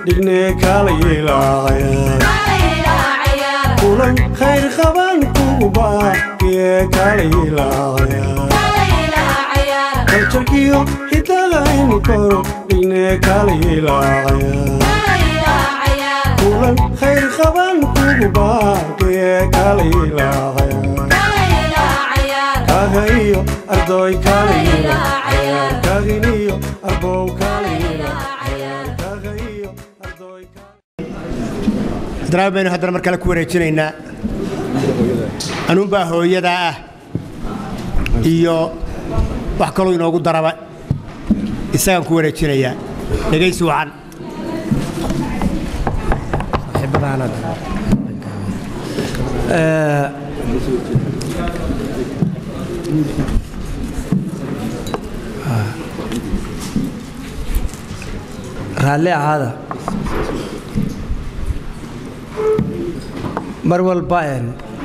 dhigne kaalayilaacaya kulan khayr qaban kugu baaqiye kaalayilaacaya kaljarkiyo hidalahaynu koro dhigne kaalayilaacaya kulan khayr qaban kugu baaqiye kaalayilaacaya kaga iyo ardoy kaalayilaacaya kaginiyo arbow kaalayilaacaya kaga iyo ardoy haddana baynu haddana mar kale ku wareejinaynaa anuunbaa hooyadaa ah iyo wax kaloo inoogu daraba isagaan ku wareejinayaa dhegaysi wacan raalli ahaada mar walba een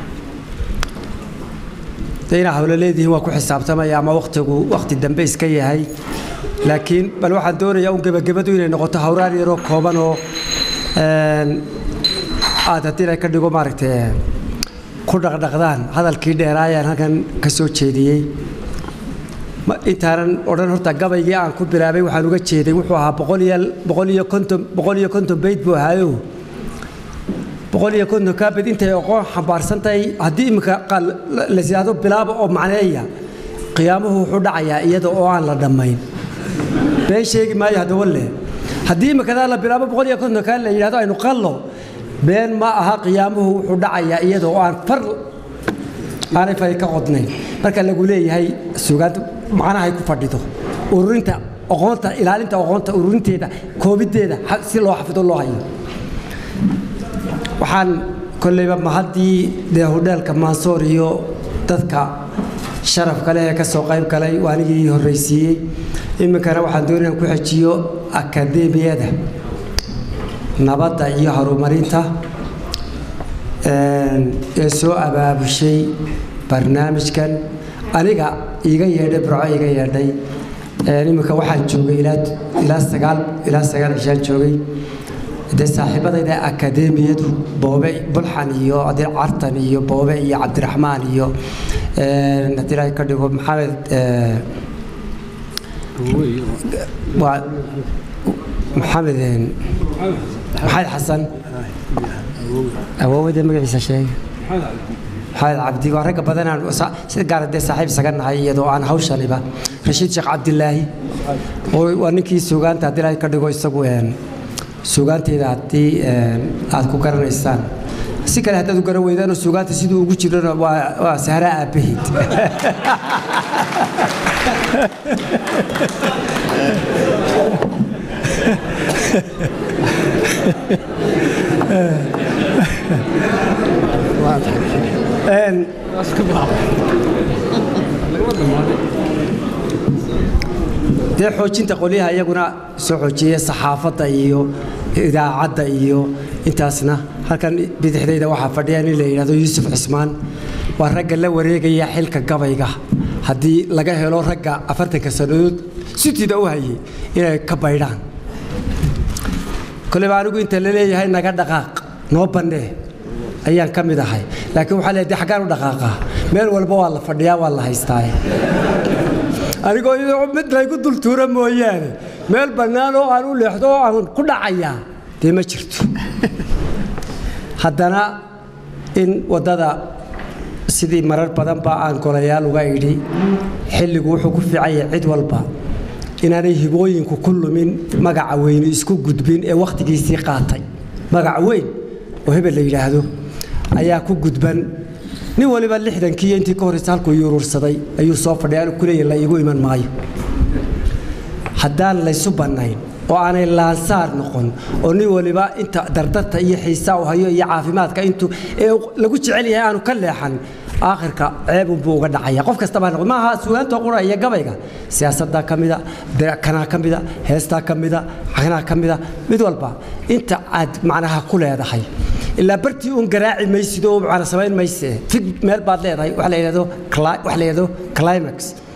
dee inaa hawlo leedihiin waa ku xisaabtamaya ama wakhtigu wakhti dambe iska yahay laakiin bal waxaan doonayaa un gebagabadu inay noqoto hawraar yaroo kooban oo een aad haddii la ka dhigo maaragtay ku dhaqdhaqdaan hadalkii dheeraayaan halkan ka soo jeediyey Ma- intaanan odhan horta gabaygii aan ku bilaabay waxaan uga jeeday wuxuu ahaa boqol iyo boqol iyo konton boqol iyo konton beyd buu ahaayo boqol iyo konton kaabed intay aqoon xambaarsan tahay haddii iminka qaal la- la siyaado bilaaba oo macneeya qiyaamuhu wuxuu dhacayaa iyada oo aan la dhammayn been sheegi maayo haddaba le haddii imikadaa la bilaabo boqol iyo konton kaa la yidhahdo aynu qallo been ma aha qiyaamuhu wuxuu dhacayaa iyada oo aan far aanay fari ka qodnayn marka lagu leeyahay sugaanta macnahay ku fadhido ururinta aqoonta ilaalinta aqoonta ururinteeda koobideeda ha- si loo xafido loo hayo waxaan kolleyba mahaddii dee hodheelka maansoor iyo dadka sharafka leh ee ka soo qayb galay waa anigii horraysiiyey iminkana waxaan doonaya inaan ku xejiyo akadeemiyada nabadda iyo horumarinta een, ee soo abaabushay barnaamijkan aniga iiga yeedhay burco iiga yeedhay een, iminka waxaan joogay ilaa ilaa sagaal ilaa sagaal cishaan joogay dee saaxiibadayda akadeemiyadu boobe bulxan iyo adil cartan iyo boobe iyo cabdiraxmaan iyo een, haddii ilaahay ka dhigo maxamed ee, waa maxamed een, maxamed xasan awoowada magaciisa sheegay maxamed cabdi waa ragga badanaan sa- sida gaara dee saaxiib isaga nahay iyadoo aan hawshaniba rashiid sheekh cabdilaahi oo waa ninkii suugaanta haddii ilaahay ka dhigo isagu een, suugaanteeda haddii een, aad ku garanaysaan si kale haddaad u garan weydaanoo suugaanta siduu ugu jirana waa waa sahraa aabbahiid Een, dee xoojinta qolyaha iyaguna soo xoojiyey saxaafadda iyo idaacadda iyo intaasna halkan bidixdayda waxaa fadhiya nin la yidhahdo yuusuf cismaan waa ragga la wareegaya xilka gabayga haddii laga helo ragga afartanka sannadood sutida u hayay inay ka baydhaan koleyba anigu inta la leeyahay naga dhaqaaq noo bannee ayaan ka mid ahay laakiin waxaa leedahay xaggaan u dhaqaaqaa meel walba waa la fadhiyaa waa la haystaa anigoo iyadoo mid laygu dultuura mooyaane meel bannaan oo aan u leexdo oo aan ku dhacayaa dee ma jirto haddana in waddada sidii marar badan baa aan golayaal uga idhi xilligu wuxuu ku fiican yahay cid walba inaanay hibooyinku ku lumin magaca weyni isku gudbin ee wakhtigiisii qaatay magac weyn oo hebel la yidhaahdo ayaa ku gudban nin waliba lixdankii iyo intii ka horreysa halkuu yuruursaday ayuu soo fadhiya anu kuleeyahy la iigu iman maayo haddaan laysu bannayn oo aanay laansaar noqon oo nin waliba inta dardarta iyo xiisaa u hayo iyo caafimaadka intuu ee lagu jecel yahay aanu ka leexan aakhirka ceebunbuu uga dhacaya qof kastaba ha noqdo maaha sugaanta qura iyo gabayga siyaasaddaa ka mida kanaa ka mida heestaa ka mida kanaa ka mida mid walba inta aad macnaha ku leedahay ilaa bartii uun garaaci maysid oo macna samayn mayse fig meel baad leedahay wax la yidhahdo cli- wax la yidhahdo climax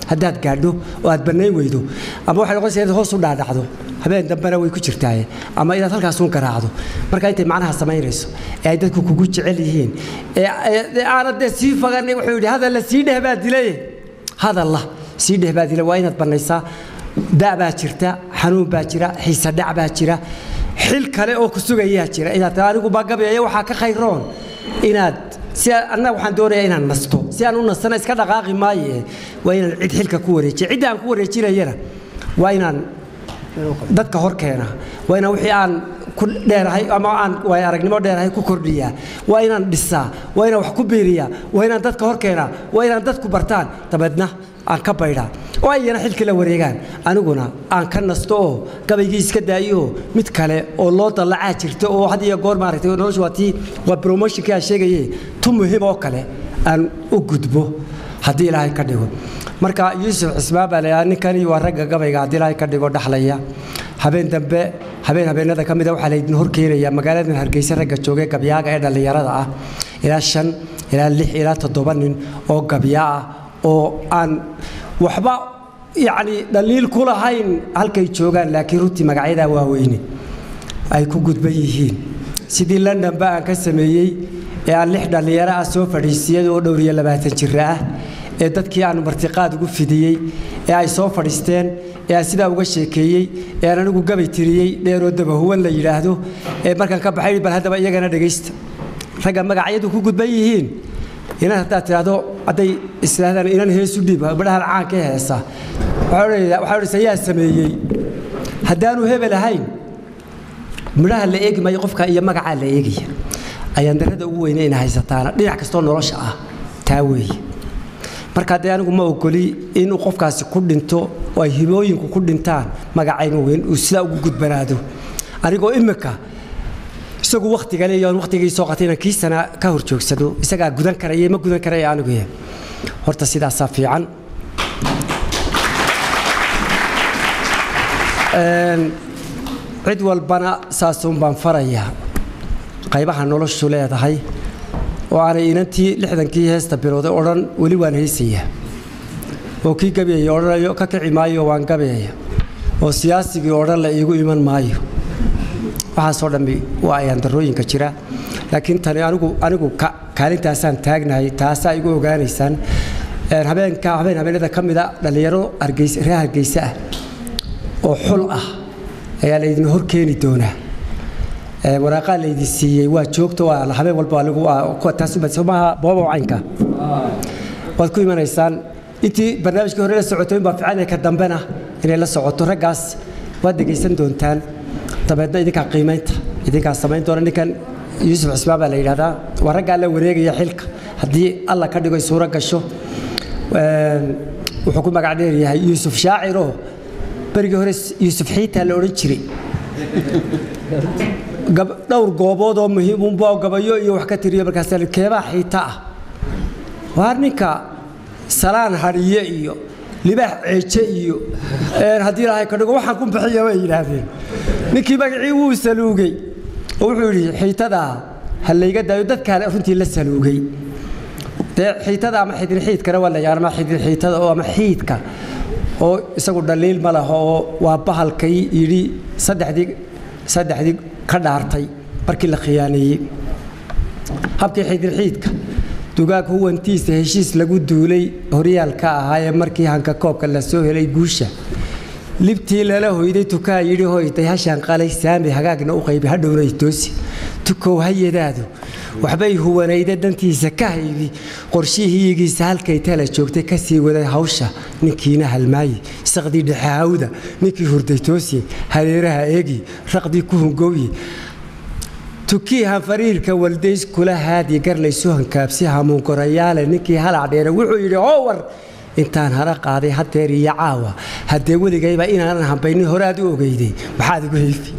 haddaad gaadho oo aad bannayn weydo ama waxay noqonaysaa inaad hoos u dhaadhacdo habeen dambena way ku jirtaaye ama inaad halkaasuun garaacdo marka intay macnaha samaynayso ee ay dadku kugu jecel yihiin ee aanad dee sii fagan wuxuu yidhi hadalla sii dheh baa dilay hadalla sii dheh baa dilay waa inaad bannaysaa da' baa jirta xanuun baa jira xiise dhac baa jira xil kale oo ku sugayaa jira inaad taa anigu bagabeeya waxaa ka khayroon inaad si annaga waxaan doonayaa inaan nasto si aan u nastana iska dhaqaaqi maaye waa inaan cid xilka ku wareejiya cidda aan ku wareejinayana waa inaan dadka hor keena waa inaan wixii aan ku dheerahay ama aan waay aragnimo dheerahay ku kordhiyaa waa inaan dhisaa waa inaan wax ku biiriyaa waa inaan dadka hor keenaa waa inaan dadku bartaan dabeedna aan ka baydhaa oo ayana xilkii la wareegaan aniguna aan ka nasto oo gabaygii iska daayo mid kale oo loo dallacaa jirta oo had iyo goor maaragtay noloshu waa tii waa promotionkii aan sheegaye tu muhiim oo kale aan u gudbo haddii ilaahay ka dhigo marka yuusuf cismaan baa laydhaha ninkani waa ragga gabayga haddii ilaahay ka dhigo dhaxlaya habeen dambe habeen habeenada ka mida waxaa laydin hor keenaya magaaladan hargeysa ragga joogay gabyaaga ee dhallinyarada ah ilaa shan ilaa lix ilaa toddoba nin oo gabyaa ah oo aan waxba yacni dhaliil ku lahayn halkay joogaan laakiin runtii magacyadaa waaweyne ay ku gudban yihiin sidii londonba aan ka sameeyey ee aan lix dhallinyaro ah soo fadhiisiyay oo dhowr iyo labaatan jira ah ee dadkii aan martiqaad ugu fidiyey ee ay soo fadhiisteen ee aan sidaa uga sheekeeyey ee aan anigu gabay tiriyey dheeroo dabahuwan la yidhaahdo ee markaan ka baxay bal haddaba iyagana dhegaysta ragga magacyadu ku gudban yihiin inan haddaad tidhaahdo hadday islaahdaan inan heesu dhiib badhahan caanka heesa waxaa odhanaysa yaa sameeyey haddaanu hebel ahayn midhaha la eegi maayo qofka iyo magacaa la eegaya ayaan darrada ugu weyne ina haysataana dhinac kastoo nolosha ah taa weeye marka dee anigu ma ogoli inuu qofkaasi ku dhinto oo ay hibooyinku ku dhintaan magacaynu weyn uu sidaa ugu gudbanaado anigoo imika isagu wakhtiga leeyo wakhtigii soo qatay inaan kii sana ka hor joogsado isagaa gudan karaya ma gudan karaya anigu horta sidaasaa fiican cid walbana saasuun baan farayaa qaybaha noloshu leedahay oo aanay inantii lixdankii heesta bilowday odhan weli waan heesayaa oo kii gabeeyey odhanayo ka kici maayo waan gabeeya oo siyaasigii odhan la iigu iman maayo waxaasoo dhammi waa ayaan darrooyinka jira laakiin tani anigu anigu kaalintaasaan taagnahay taasaa igu ogaanaysaan habeenka habeen habeenada ka mida dhallinyaro hargeysa reer hargeysa ah oo xul ah ayaa laydin hor keeni doonaa waraaqaa laydin siiyey waa joogto waa habeen walba anigu taasmaha booba caynka waad ku imanaysaan intii barnaamijkii hore la socotay baa fiican ka dambena inay la socoto raggaas waad dhegaysan doontaan dabeedna idinkaa qiimaynta idinkaa samayn doona ninkan yuusuf cismaan baa la yidhahdaa waa raggaa la wareegaya xilka haddii alla ka dhigo suuro gasho wuxuu ku magac dheer yahay yuusuf shaaciroo berigii hore yuusuf xiitaa la odhan jiray dhowr goobood oo muhiimunba gabayo iyo wax ka tiriyo markaas keebaa xiita ah waa ninka salaan hadhiye iyo libaax ceeje iyo haddii ilaahay ka dhigo waxaan ku bixiya bay yidhaahdeen ninkii magacii wuu saluugay oo wuxuu yidhi xiitadaa ha layga daayo dadkaale runtii la saluugay dee xiitada ama xidin xiidkana waa la yaqaan ama xidin xiitada oo ama xiidka oo isagu dhaliil ma laha oo waa bahalkay yidhi saddexdii saddexdii ka dhaartay markii la khiyaaneeyey habkii xidin xiidka dugaag huwantiisa heshiis lagu duulay horyaalka ahaa ee markii hanka koobka la soo helay guusha libtii lala hoyday tukaa yidhi hoyday hashaan qalay saami hagaagna u qaybi hadhowna toosi tukow hayadaadu waxbay huwanayda dantiisa ka haydi qorshihiigiisa halkay tala joogtay ka sii waday hawsha ninkiina halmaaye saqdii dhexahawda ninkii hurday toosiye hareeraha eegi raqdii ku hungowye tukii hanfariirka waldays kula haadi garlaysu hankaabsi hamuunkorayaale ninkii halac dheere wuxuu yidhi howar intaan hara qaaday hadeer iyo caawa haddee weligayba inaanan hambaynin hore aad u ogeyday maxaad igu hayfi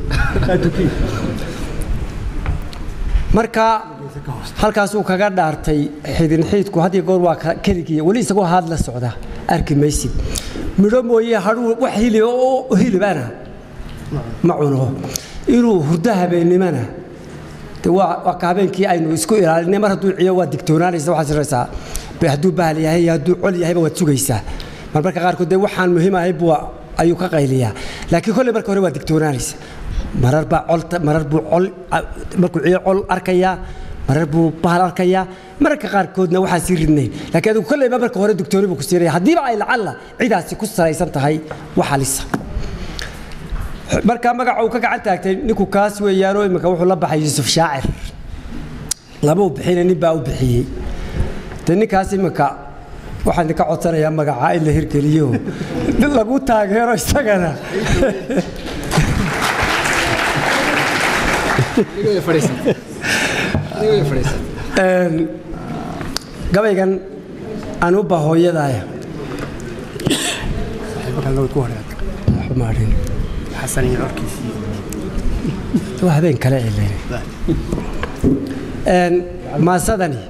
marka halkaasuu kaga dhaartay xidin xiidku had iyo goor waa keligii weli isagoo haad la socda arki maysid midho mooye hadhuu wax hilib oo hilibana ma cuno inuu hurdo habeennimana waa ka habeenkii aynu isku ilaalinay mar hadduu ciyo waa digtoonaanaysa waxaad siraysaa hadduu bahal yahay iyo hadduu col yahayba waad sugaysaa marmarka qaarkood dee waxaan muhiim ahay buu ayuu ka qayliyaa laakiin kolley marka hore waa digtoonaanaysa marar baa colta marar buu col markuu ciyo col arkayaa marar buu bahal arkayaa mararka qaarkoodna waxaan sii ridnayn laakiin adigu kolleyba marka hore digtooni buu ku siinaya haddiiba ay lacalla cidaasi ku salaysan tahay wax halisa markaa magaca uu ka gacan taagtay ninku kaas weeyaanoo iminka wuxuu la baxay yuusuf shaacir lama u bixina nin baa u bixiyey de ninkaas iminka waxaan idinka codsanayaa magacaa in la hirgeliyo lagu taageero isagana gabaygan anuba hooyadaaya waa habeen kale cilen maasadani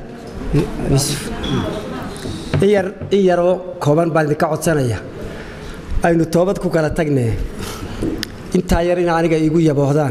in yar in yaroo kooban baan idinka codsanaya aynu toobad ku kala tagnee intaa yar in aniga iigu yaboohdaan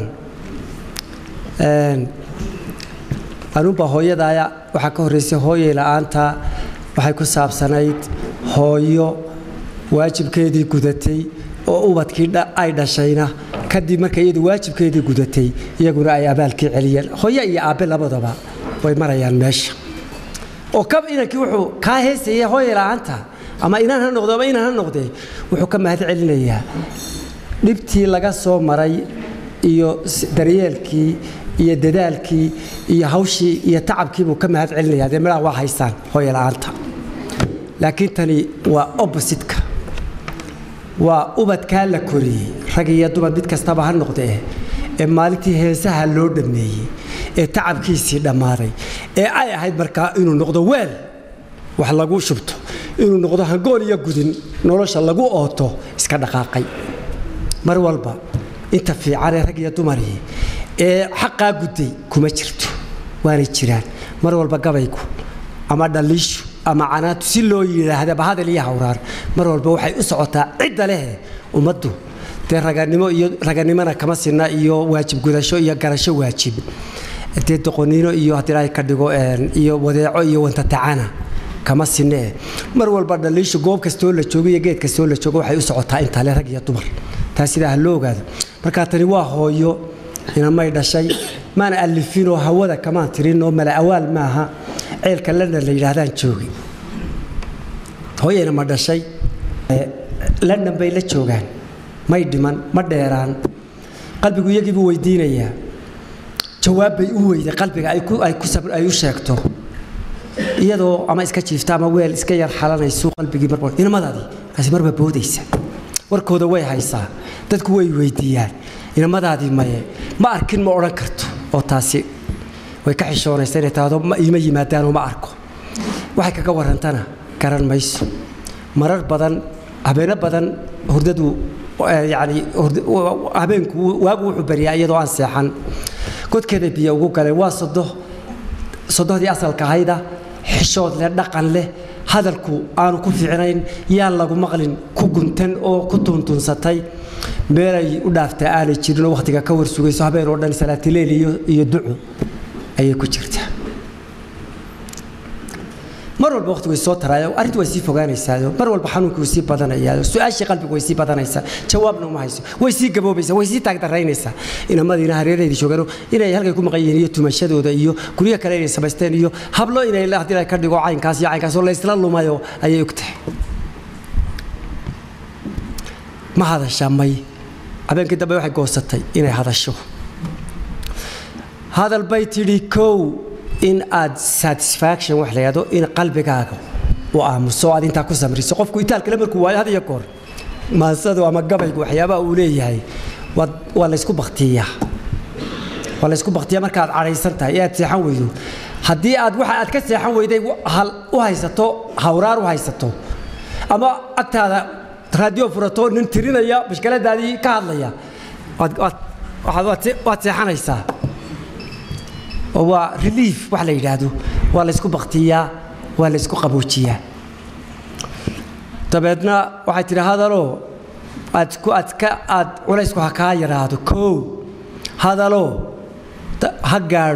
anuba hooyadaaya waxaa ka horraysay hooyay la'aanta waxay ku saabsanayd hooyo waajibkeedii gudatay oo ubadkii ay dhashayna kadib markay iyadu waajibkeedii gudatay iyaguna ay abaalkii celiyeen hooyo iyo aabbe labadaba way marayaan meesha oo kab inankii wuxuu kaa heesayay hooyay la'aanta ama inaan ha noqdo ama inaan ha noqdee wuxuu ka mahad celinayaa dhibtii laga soo maray iyo daryeelkii iyo dadaalkii iyo hawshii iyo tacabkiibuu ka mahad celinaya dee midhaha waa haystaan hooya la'aanta laakiin tani waa oppositka waa ubadkaa la koriyey rag iyo dumar mid kastaba ha noqdee ee maalintii heesaha loo dhammeeyey ee tacabkiisii dhammaaday ee ay ahayd markaa inuu noqdo weel wax lagu shubto inuu noqdo hangool iyo gudin nolosha lagu ooto iska dhaqaaqay mar walba inta fiicanee rag iyo dumarii ee xaqaa gudday kuma jirto waanay jiraan mar walba gabaygu ama dhaliishu ama canaatu si loo yidhaahdaba hadal iyo hawraar mar walba waxay u socotaa cidda leh ummaddu dee raganimo iyo raganimona kama sinna iyo waajib gudasho iyo garasho waajib dee doqoniino iyo haddii ilaahay ka dhigo iyo wadeeco iyo wantatacana kama sinee mar walba dhaliishu goob kastoo la joogo iyo geed kastoo la joogo waxay u socotaa intaa le rag iyo dumar taa sidaa ha loo ogaado markaa tani waa hooyo inamay dhashay maana alifinoo hawada kamaan tirin oo mala awaal maaha ceelka london la yidhaahdaan joogi hooyayna ma dhashay london bay la joogaan may dhiman ma dheeraan qalbigu iyagiibuu weydiinayaa jawaab bay u weyday qalbiga ay u sheegto iyadoo ama iska jiifta ama weel iska yar xalanaysu qalbigii mar inamadaadii kaasi marba boodaysa warkooda way haysaa dadku way weydiiyaan inamadaadii maye ma arkin ma odhan karto oo taasi way ka xishoonaysa inay tahdo iima yimaadaanoo ma arko waxay kaga warrantana garan mayso marar badan habeeno badan hurdadu yacni habeenku waagu wuxuu baryaa iyadoo aan seexan godkeeda biyo ugu galeen waa sodo sodohdii asalka ahayda xishood leh dhaqan leh hadalku aanu ku fiicnayn yaan lagu maqlin ku guntan oo ku tuntunsatay meelay u dhaaftaa aanay jirinoo wakhtiga ka war sugayso habeen oo dhan salaatileil iyo duco ayay ku jirtaa mar walba waqti way soo taraayo arrintu way sii fogaanaysaa mar walba xanuunkii way sii badanayaa su-aashii qalbiga way sii badanaysaa jawaabna uma hayso way sii gaboobaysaa way sii taagdaraynaysaa inamadiina hareeraheedii joogano inay halkay ku maqan yihiin iyo tumashadooda iyo guryo kale inay samaysteen iyo hablo inay haddii ka dhigo caynkaas iyo caynkaas oo laysla lumayo ayay og tahay ma hadasha may habeenkii dambe waxay goosatay inay hadasho hadal bay tidhi kow in aad satisfaction wax la yidhahdo in qalbigaaga u aamuso aad intaa ku samriso qofku itaalkale markuu waayo had iyo goor maansadu ama gabaygu waxyaabaha uu leeyahay waa laysku baktiyaa waa laysku baktiyaa markaad cadhaysan tahay ee aad seexan weydo haddii aad waxa aad ka seexan weyday hal u haysato hawraar u haysato ama agtaada raadiyo furato nin tirinaya mashkaladaadii ka hadlaya waad seexanaysaa oo waa relief wax la yidhaahdo waa laysku baktiyaa waa laysku qaboojiyaa dabeedna waxay tidhi hadaloo aad ku aad ka aad culaysku ha kaa yaraado kow hadaloo ha gaadho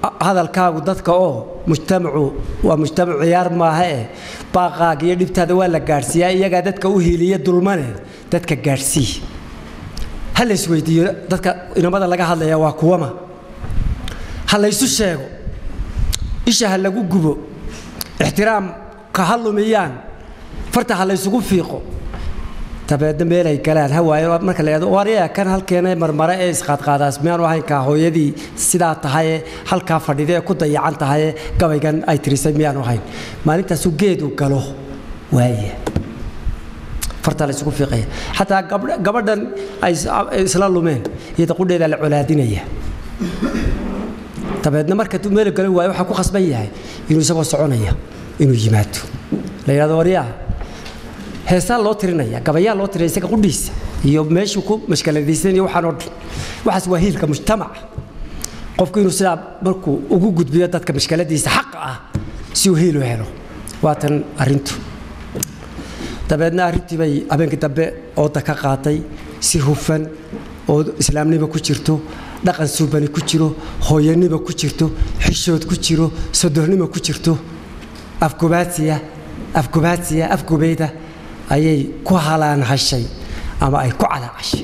hadalkaagu dadka oo mujtamacu waa mujtamac ciyaar maaha eh baaqaaga iyo dhibtaada waa la gaadhsiiyaa iyagaa dadka u hiiliya dulmane dadka gaadhsii ha la isweydiiyo dadka inamada laga hadlaya waa kuwama ha laysu sheego isha ha lagu gubo ixtiraamka ha lumiyaan farta ha laysugu fiiqo dabeedna meelay galaan ha waayo marka la yidhahdo waryaa kan halkeena marmare ee isqaadqaadaas miyaanu ahaynkaa hooyadii sidaa tahaye halkaa fadhida ee ku dayacan tahaye gabaygan ay tirisay miyaanu ahayn maalintaasuu geedu galo waaya fartaa la isugu fiiqaya xataa gabadhan ay isla lumeen iyada qudheeda la colaadinaya dabeedna marka meel galan waayo waxaa ku khasban yahay inuu isagoo soconaya inuu yimaado la yidhahdo waryaa heesaa loo tirinaya gabayaa loo tirinaya isaga qudhiisa iyo meeshuu ku mashkaladaysanaya waxaan oo dhan waxaas waa hiilka mujtamaca qofku inuu sidaa markuu ugu gudbiyo dadka mashkaladiisa xaqa ah si uu hiil u helo waatan arrintu dabeedna arrintii bay habeenkii dambe ooda ka qaatay si hufan oo islaamnimo ku jirto dhaqan suubani ku jiro hooyanimo ku jirto xishood ku jiro sodornimo ku jirto afgubaadsiya afgubaadsiya afgubeyda ayay ku halaan hashay ama ay ku calaacashay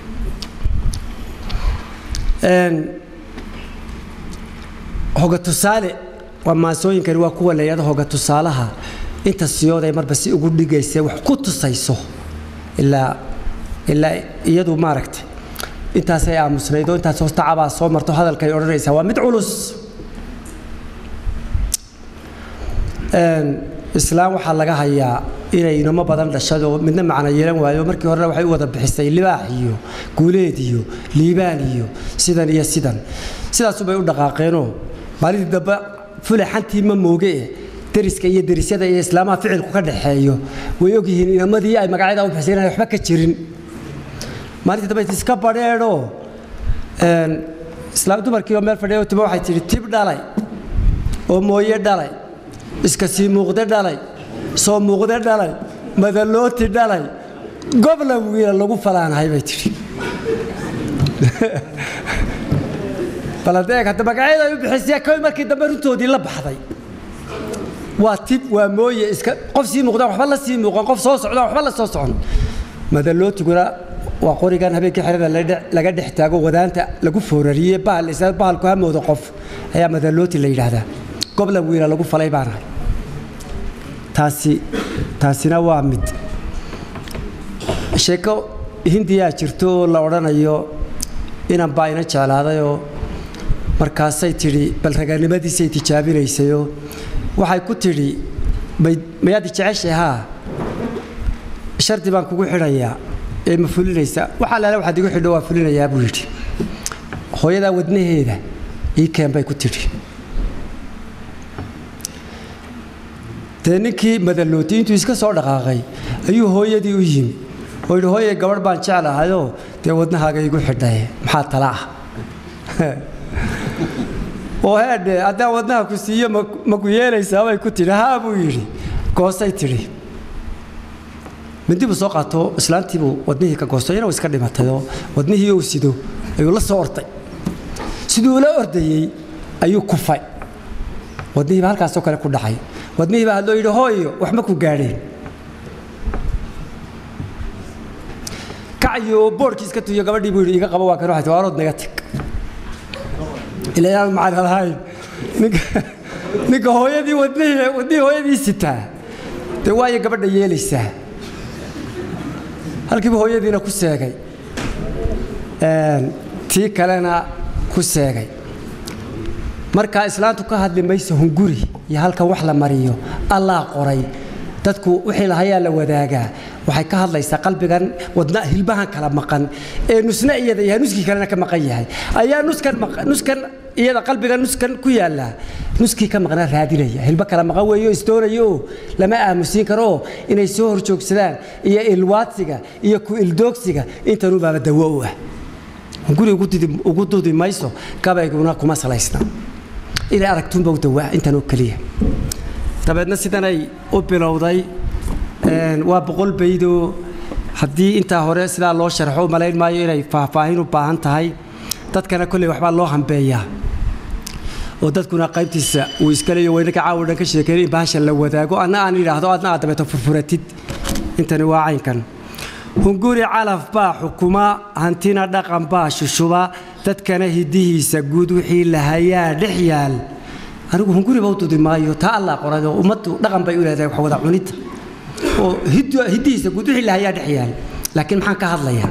hoga tusaale waa maasooyinkani waa kuwa la yidhahdo hoga tusaalaha inta siyooday marba si ugu dhigaysa wax ku tusayso ilaa ilaa iyadu maaragtay intaasay aamusnayd oo intaas hoos tacabaa soo marto hadalkay odhanaysaa waa mid culus islaam waxaa laga hayaa inay inamo badan dhashado midna macno yeelan waayo markii horena waxay u wada bixisay libaax iyo guuleed iyo liibaan iyo sidan iyo sidan sidaasubay u dhaqaaqeenoo maalintii dambe fulaxantii ma mooge deriska iyo derisyada iyo islaamaha ficilku ka dhaxeeyo way ogyihiin inamadii ay magacyada u bixisay inaan waxba ka jirin maalintii dambe iska badheedho islaam dumarkii oo meel fadhiyo timo waxay tidhi tib dhalay oo mooye dhalay iska sii muuqde dhalay soo muuqde dhalay madalooti dhalay gobla wiila lagu falaanahay bay tidhi baladeeg hadda magacyada ay u bixisay koy markii dambe runtoodii la baxday waa tib waa mooye iska qof sii muuqdaan waxba la sii muuqan qof soo socdaan waxba la soo socon madalootiguna waa qorigan habeenkii xerada laga dhex taago wadaanta lagu foorariyey bahal isla bahalku hamooda qof ayaa madalooti la yidhaahdaa gobla wiila lagu falay baanahay taasi taasina waa mid sheeko hindiyaa jirto oo la odhanayo inan baa ina jeclaadayoo markaasay tidhi bal raganimadiisay tijaabinaysayoo waxay ku tidhi mayaad jeceshay haa shardi baan kugu xidhayaa ee ma fulinaysaa waxaa laala waxaad igu xidho waa fulinayaa buu yidhi hooyadaa wadnaheeda ii keen bay ku tidhi dee ninkii madalooti intuu iska soo dhaqaaqay ayuu hooyadii u yimi oo yidhi hooye gabadh baan jeclahayoo dee wadnahaaga igu xidhaye maxaa tala ah oo heedhe haddaan wadnaha ku siiyo ma ku yeelaysaa bay ku tidhi haa buu yidhi goosay tidhi mindibuu soo qaato islaantiibuu wadnihii ka goosto iyana iska dhimatayoo wadnihii uu sido ayuu la soo orday siduu ula ordayey ayuu kufay wadnihiiba halkaasoo kale ku dhacay wadnihiiba hadloo yidhi hooyo wax ma ku gaadheen kacayo boodhkii iska tuyo gabadhii buu yidhi iga qabo waa kan waxay tii waarood naga tag ilaa aan macna lahayn ninka ninka hooyadii wadnihii wadnihii hooyadii sitaa dee waayo gabadha yeelaysaa halkiiba hooyadiina ku seegay tii kalena ku seegay markaa islaantu ka hadli mayso hunguri iyo halkan wax la mariyo allaa qoray dadku wixii lahayaa la wadaagaa waxay ka hadlaysaa qalbigan wadna hilbahan kala maqan ee nusna iyada yahay nuskii kalena ka maqan yahay ayaa nuskan nuskan iyada qalbiga nuskan ku yaalla nuskii ka maqnaa raadinaya hilbo kala maqan weeyo isdoonaya oo lama aamusiin karo oo inay soo horjoogsadaan iyo ilwaadsiga iyo ku ildoogsiga intanubaaba dawo u ah guri ugu dudi mayso gabayguna kuma salaysna inay aragtuunba u dawaa intan oo keliya dabeedna sidanay u bilowday waa boqol baydoo haddii intaa hore sidaa loo sharxo malayn maayo inay faahfaahin u baahan tahay dadkana kolley waxbaa loo hambeeyaa oo dadkuna qaybtiisa uu iska leeyo waynaka caawa dhan ka sheekeyn in bahasha la wadaago anna aan idhaahdo adna aad dabeeto furfuratid intani waa caynkan hunguri calaf baa xukuma hantina dhaqan baa shushuba dadkana hidihiisa guud wixii lahayaa dhex yaal anigu hunguriba u dudi maayo taa allah qoray oo ummaddu dhaqan bay u leedahay wax wada cunidda oo hidihiisa guud wixii lahayaa dhex yaal laakiin maxaan ka hadlayaa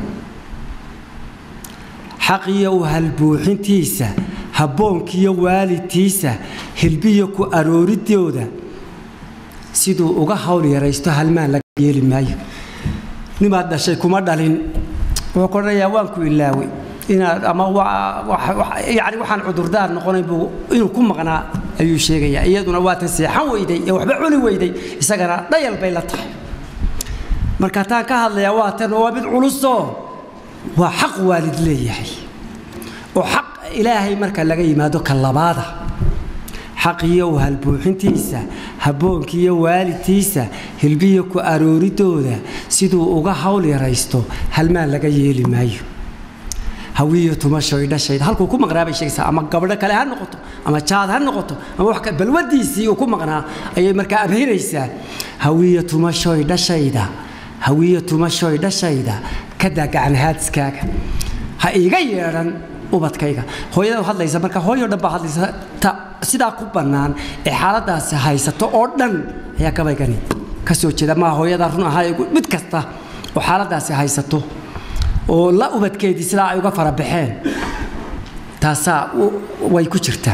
xaqiyo u halbuuxintiisa habboonkiyo waalidtiisa hilbiyo ku arooridooda siduu uga hawl yaraysto halmaan laga yeeli maayo nimaad dhashay kuma dhalin wuxuu ka odhanayaa waan ku ilaaway inaad ama yani waxaan cudurdaar noqonayn buu inuu ku maqnaa ayuu sheegayaa iyaduna waatan seexan weyday ee waxba cuni weyday isagana dhayal bay la tahay marka taan ka hadlayaa waa tan waa mid culusoo waa xaq waalid leeyahay oo xaq ilaahay marka laga yimaado ka labaada xaqiyo u halbuuxintiisa habboonkiiyo waalidtiisa hilbiyo ku arooridooda siduu uga hawl yaraysto halmaan laga yeeli maayo hawiyo tumashoy dhashayda halkuu ku maqnaa bay sheegaysaa ama gabdho kale ha noqoto ama jaad ha noqoto ama wax balwadiisii uu ku maqnaa ayay markaa abhinaysaa hawiyo tumashoy dhashayda hawiyo tumashoy dhashayda ka daa gacanhaadiskaaga ha iiga yeedhan ubadkayga hooyada hadlaysa marka hooyo dhan baa hadlaysa ta sidaa ku bannaan ee xaaladaasi haysato oo dhan ayaa gabaygani ka soo jeeda maa hooyada run ahaa mid kasta oo xaaladaasi haysato oo la ubadkeedii sidaa ay uga fara baxeen taasaa way ku jirtaa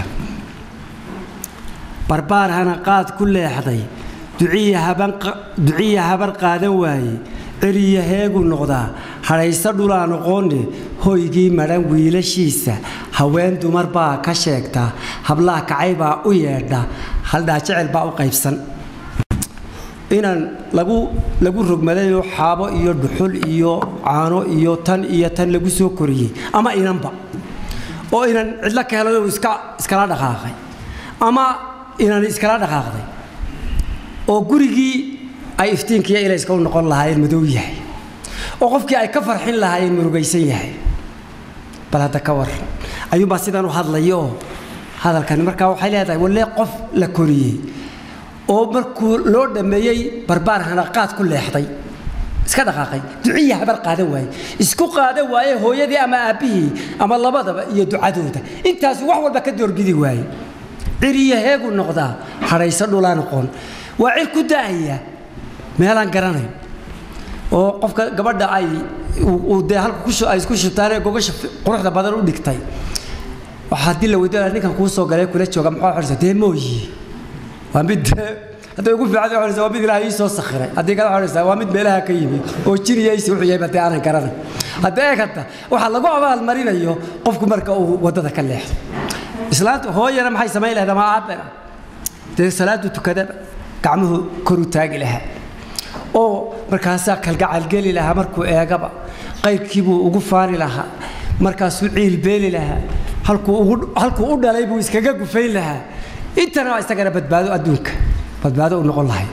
barbaar hana qaad ku leexday duciya habar qaadan waaye ceriya heegu noqdaa hadhayso dhulaa noqoone hoygii madhan wiilashiisa haween dumar baa ka sheegta hablaha kacay baa u yeedha haldhaa jecel baa u qaybsan inaan lagu lagu rogmadayoo xaabo iyo dhuxul iyo caano iyo tan iyo tan lagu soo koriyey ama inanba oo inan cidlo ka helo iska iskala dhaqaaqay ama inan iskala dhaqaaqday oo gurigii ay iftiinkiiyo ilayska u noqon lahaayeen madow yahay oo qofkii ay ka farxin lahaayeen murugaysan yahay bal hadda ka war ayuunbaa sidan u hadlaya oo hadalkani markaa waxay leedahay wallee qof la koriyey oo markuu loo dhammeeyey barbaar hanaqaad ku leexday iska dhaqaaqay duciya habar qaadan waaye isku qaadan waaye hooyadii ama aabbihii ama labadaba iyo ducadooda intaasu wax walba ka doorbidi waaye ciriya heegu noqdaa hadhayso dhulaa noqon waa cir ku daahaya meelaan garanayn oo qofka gabadha ay uu dee halka ay isku shubtaanee gogasha quruxda badan u dhigtay waxaa haddii la weydiinaya ninkan kuu soo galay kula jooga maxaa xorisa dee mooyi waa mid hadday ugu fiican xorisa waa mid ilaahay ii soo sakhiray haddii kale xorisa waa mid meelaha ka yimid oo jiriyaysi wuxuu yahay badee aanan garanay haddii eeg hadda waxaa lagu abaalmarinayo qofku marka uu waddada ka leexdo islaanta hooyana maxay samayn lahayd ama aabbana dee salaadu tukadaba gacmuhu kor u taagi lahaa oo markaasaa kalgacalgeli lahaa markuu eegaba qayrkiibuu ugu faani lahaa markaasuu ciilbeeli lahaa halkuu u dhalay buu iskaga gufayn lahaa intana waa isagana badbaado adduunka badbaado u noqon lahay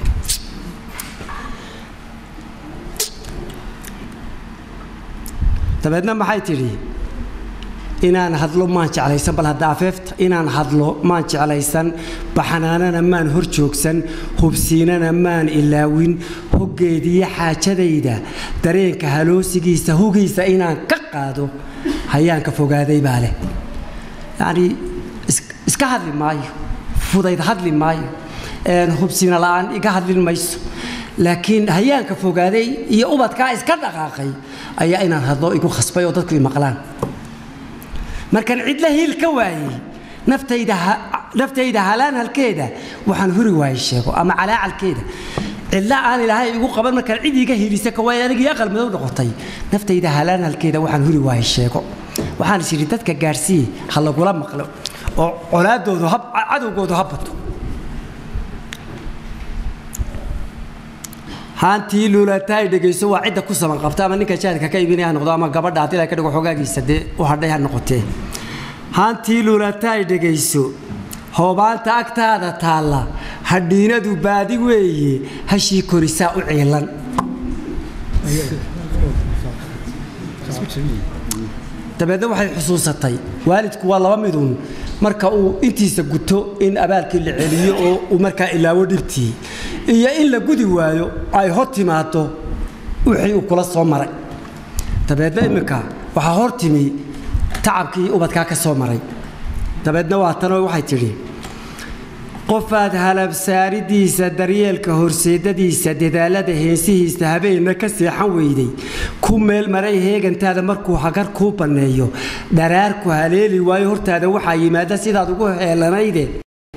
dabeedna maxay tidhi inaan hadlo maan jeclaysan bal hadda afeefta inaan hadlo maan jeclaysan baxanaanana maan hor joogsan hubsiinana maan ilaawin hoggeediyo xaajadayda dareenka haloosigiisa hugiisa inaan ka qaado hayaanka fogaaday baa leh yacnii iska hadli maayo fudayd hadli maayo hubsiina la'aan iga hadlin mayso laakiin hayaanka fogaaday iyo ubadkaa iska dhaqaaqay ayaa inaan hadlo igu khasbay oo dadku i maqlaan markaan cidla hiil ka waayey naftayda halaan halkeeda waxaan huri waayey sheego ama calaacalkeeda cidla aan ilaahay igu qaban markaan cid iga hiilisa ka waayey anigii aqal madow noqotay naftayda halaan halkeeda waxaan huri waayey sheego waxaan is idhi dadka gaadhsiiye ha lagula maqlo oo colaadoodu cadowgoodu ha bato haantii luulataay dhegayso waa cidda ku saban qabta ama ninka jaadka ka iibinaya ha noqdo ama gabadha haddii la ka dhigo xogaagiisa dee u hadhay ha noqotee haantii luulataay dhegayso hoobaanta agtaada taalla hadhiinadu baadi weeye hashii korisaa u ciilan dabeedna waxay xusuusatay waalidku waa laba midun marka uu intiisa guto in abaalkii la celiyo oo uu markaa ilaawo dhibtii iyo in la gudi waayo ay hor timaado wixii uu kula soo maray dabeedna iminka waxaa hor timi tacabkii ubadkaa ka soo maray dabeedna waa tanoo waxay tidhi qofaad halabsaaridiisa daryeelka horseedadiisa dadaalada heensihiisa habeenna ka seexan weyday ku meel maray heegantaada markuu hagar kuu banneeyo dharaarku haleeli waayo hortaada waxaa yimaada sidaad ugu heelanayde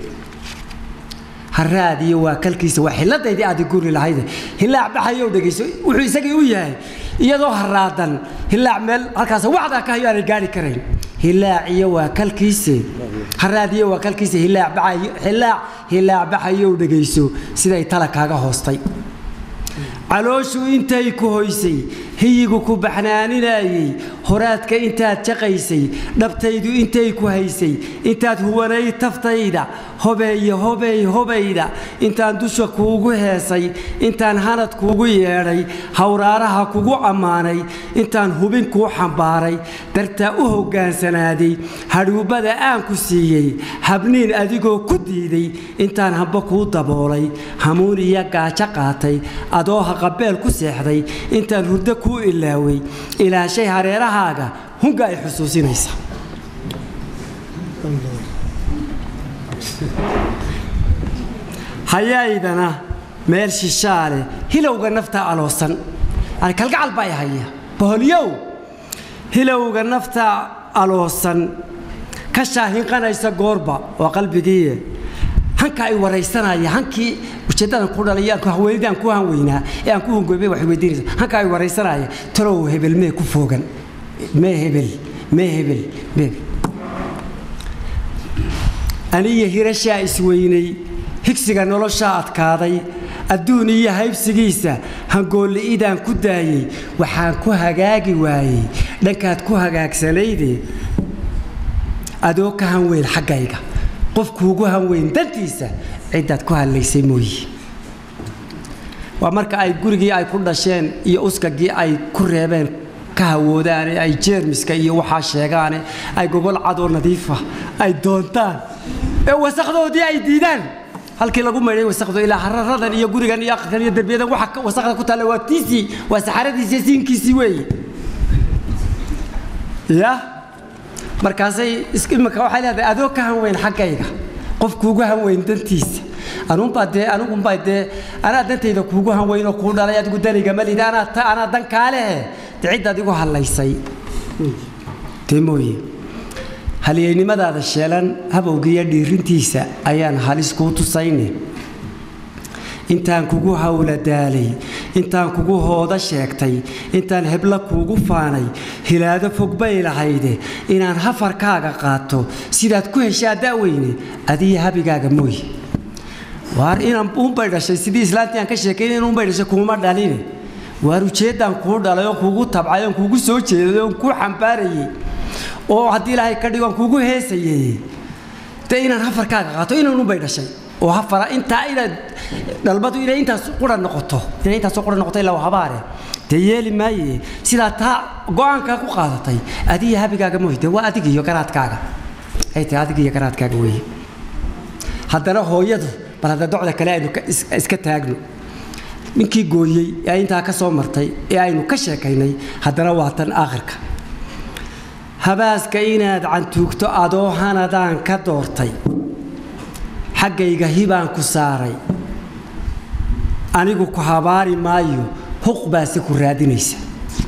haraadiyo waa kalkiisa waa xiladaydii aad guri lahayde hilaac baxayow dhegayso wuxuu isagii u yahay iyadoo haraadan hilaac meel halkaas wacdaa ka hayo aanay gaari karayn hilaaciyo waa kalkiise haraadiyo waa kalkiise hilaac baxayo hilaac hilaac baxayow dhegayso siday tala kaaga hoostay calooshu intay ku hoysay hiyigu ku baxnaaninayey horaadka intaad jaqaysay dhabtaydu intay ku haysay intaad huwanay taftayda hobeeye hobey hobayda intaan dusha kuugu heesay intaan hanad kuugu yeedhay hawraaraha kugu ammaanay intaan hubin kuu xambaaray dartaa u hoggaansanaaday hadhuubbada aan ku siiyey habniin adigoo ku diiday intaan hamba kuu daboolay hamuun iyo gaajo qaatay adoo haqabeel ku seexday intaan hurdo kuu ilaaway ilaashay hareerahaaga hunga ay xusuusinaysa hayaydana meel shishaale hilowga nafta aloosan yani kalgacal baa haya boholyow hilowga nafta aloosan ka shaahinqanaysa goorba waa qalbigiiye hanka ay waraysanaya hankii ujeeddadan ku dhalay aan haweenidaan ku hanweynaa ee aan ku hungoobay waxay weydiinaysa hanka ay waraysanaya talow hebel mee ku foogan mee hebel mee hebel mee aniyo hirashaa isweynay higsiga noloshaa adkaaday adduun iyo haybsigiisa hangoolli'idaan ku daayey waxaan ku hagaagi waayey dhankaad ku hagaagsanayde adoo ka hanweyn xaggayga qofkuugu hanweyn dantiisa ciddaad ku hadlaysay mooye waa marka ay gurigii ay ku dhasheen iyo uskagii ay ku reebeen ka hawoodaane ay jeermiska iyo waxaa sheegaane ay gogol cadoo nadiifa ay doontaan ee wasakdoodii ay diidaan halkii lagu maydhay wasakdo ilaa hararadan iyo gurigan iyo aqalkan iyo derbiyadan waxa wasakda ku taalla waa tiisii waa saxaradiisii siinkiisii weeye ya markaasay imika waxay leedahay adoo ka hanweyn xaggayga qof kuugu hanweyn dantiisa anuunbaa dee anigumbaa dee anaa dantayda kuugu hanweynoo kuu dhalay adigu daniga malid anaa anaa dan kaalehe dee ciddaad igu hadlaysay dee mooye halyeynimadaada sheelan habowgiiyo dhiirintiisa ayaan halis kuu tusayne intaan kugu hawla daalay intaan kugu hooda sheegtay intaan hebla kuugu faanay hilaado fog bay lahayde inaan hafarkaaga qaato sidaad ku heshaa da'weyne adiyo habigaaga mooye waar inaan uunbay dhashay sidii islaantii aan ka sheekayn in uunbay dhashay kuuma dhaline waar ujeeddaan kuu dhalay oo kuugu tabcay oon kuugu soo jeeday oon kuu xambaarayey oo haddii ilaahay ka dhigo aan kuugu heesayey dee inaan hafarkaaga qaato inaan uunbay dhashay oo hafara intaa inaad dhalbadu inay intaas qura noqoto inay intaas qura noqoto ilaa habaare dee yeeli maaye sidaa taa go'aankaa ku qaadatay adiga habigaaga mooy dee waa adiga iyo garaadkaaga ay tahay adiga iyo garaadkaaga weeye haddana hooyadu bal hadda docda kale aynu iska taagno ninkii gooyey ee intaa ka soo martay ee aynu ka sheekaynay haddana waa tan aakhirka habaaska inaad cantuugto adoo hanadaan ka doortay xaggayga hibaan ku saaray anigu ku habaari maayo huq baase ku raadinaysa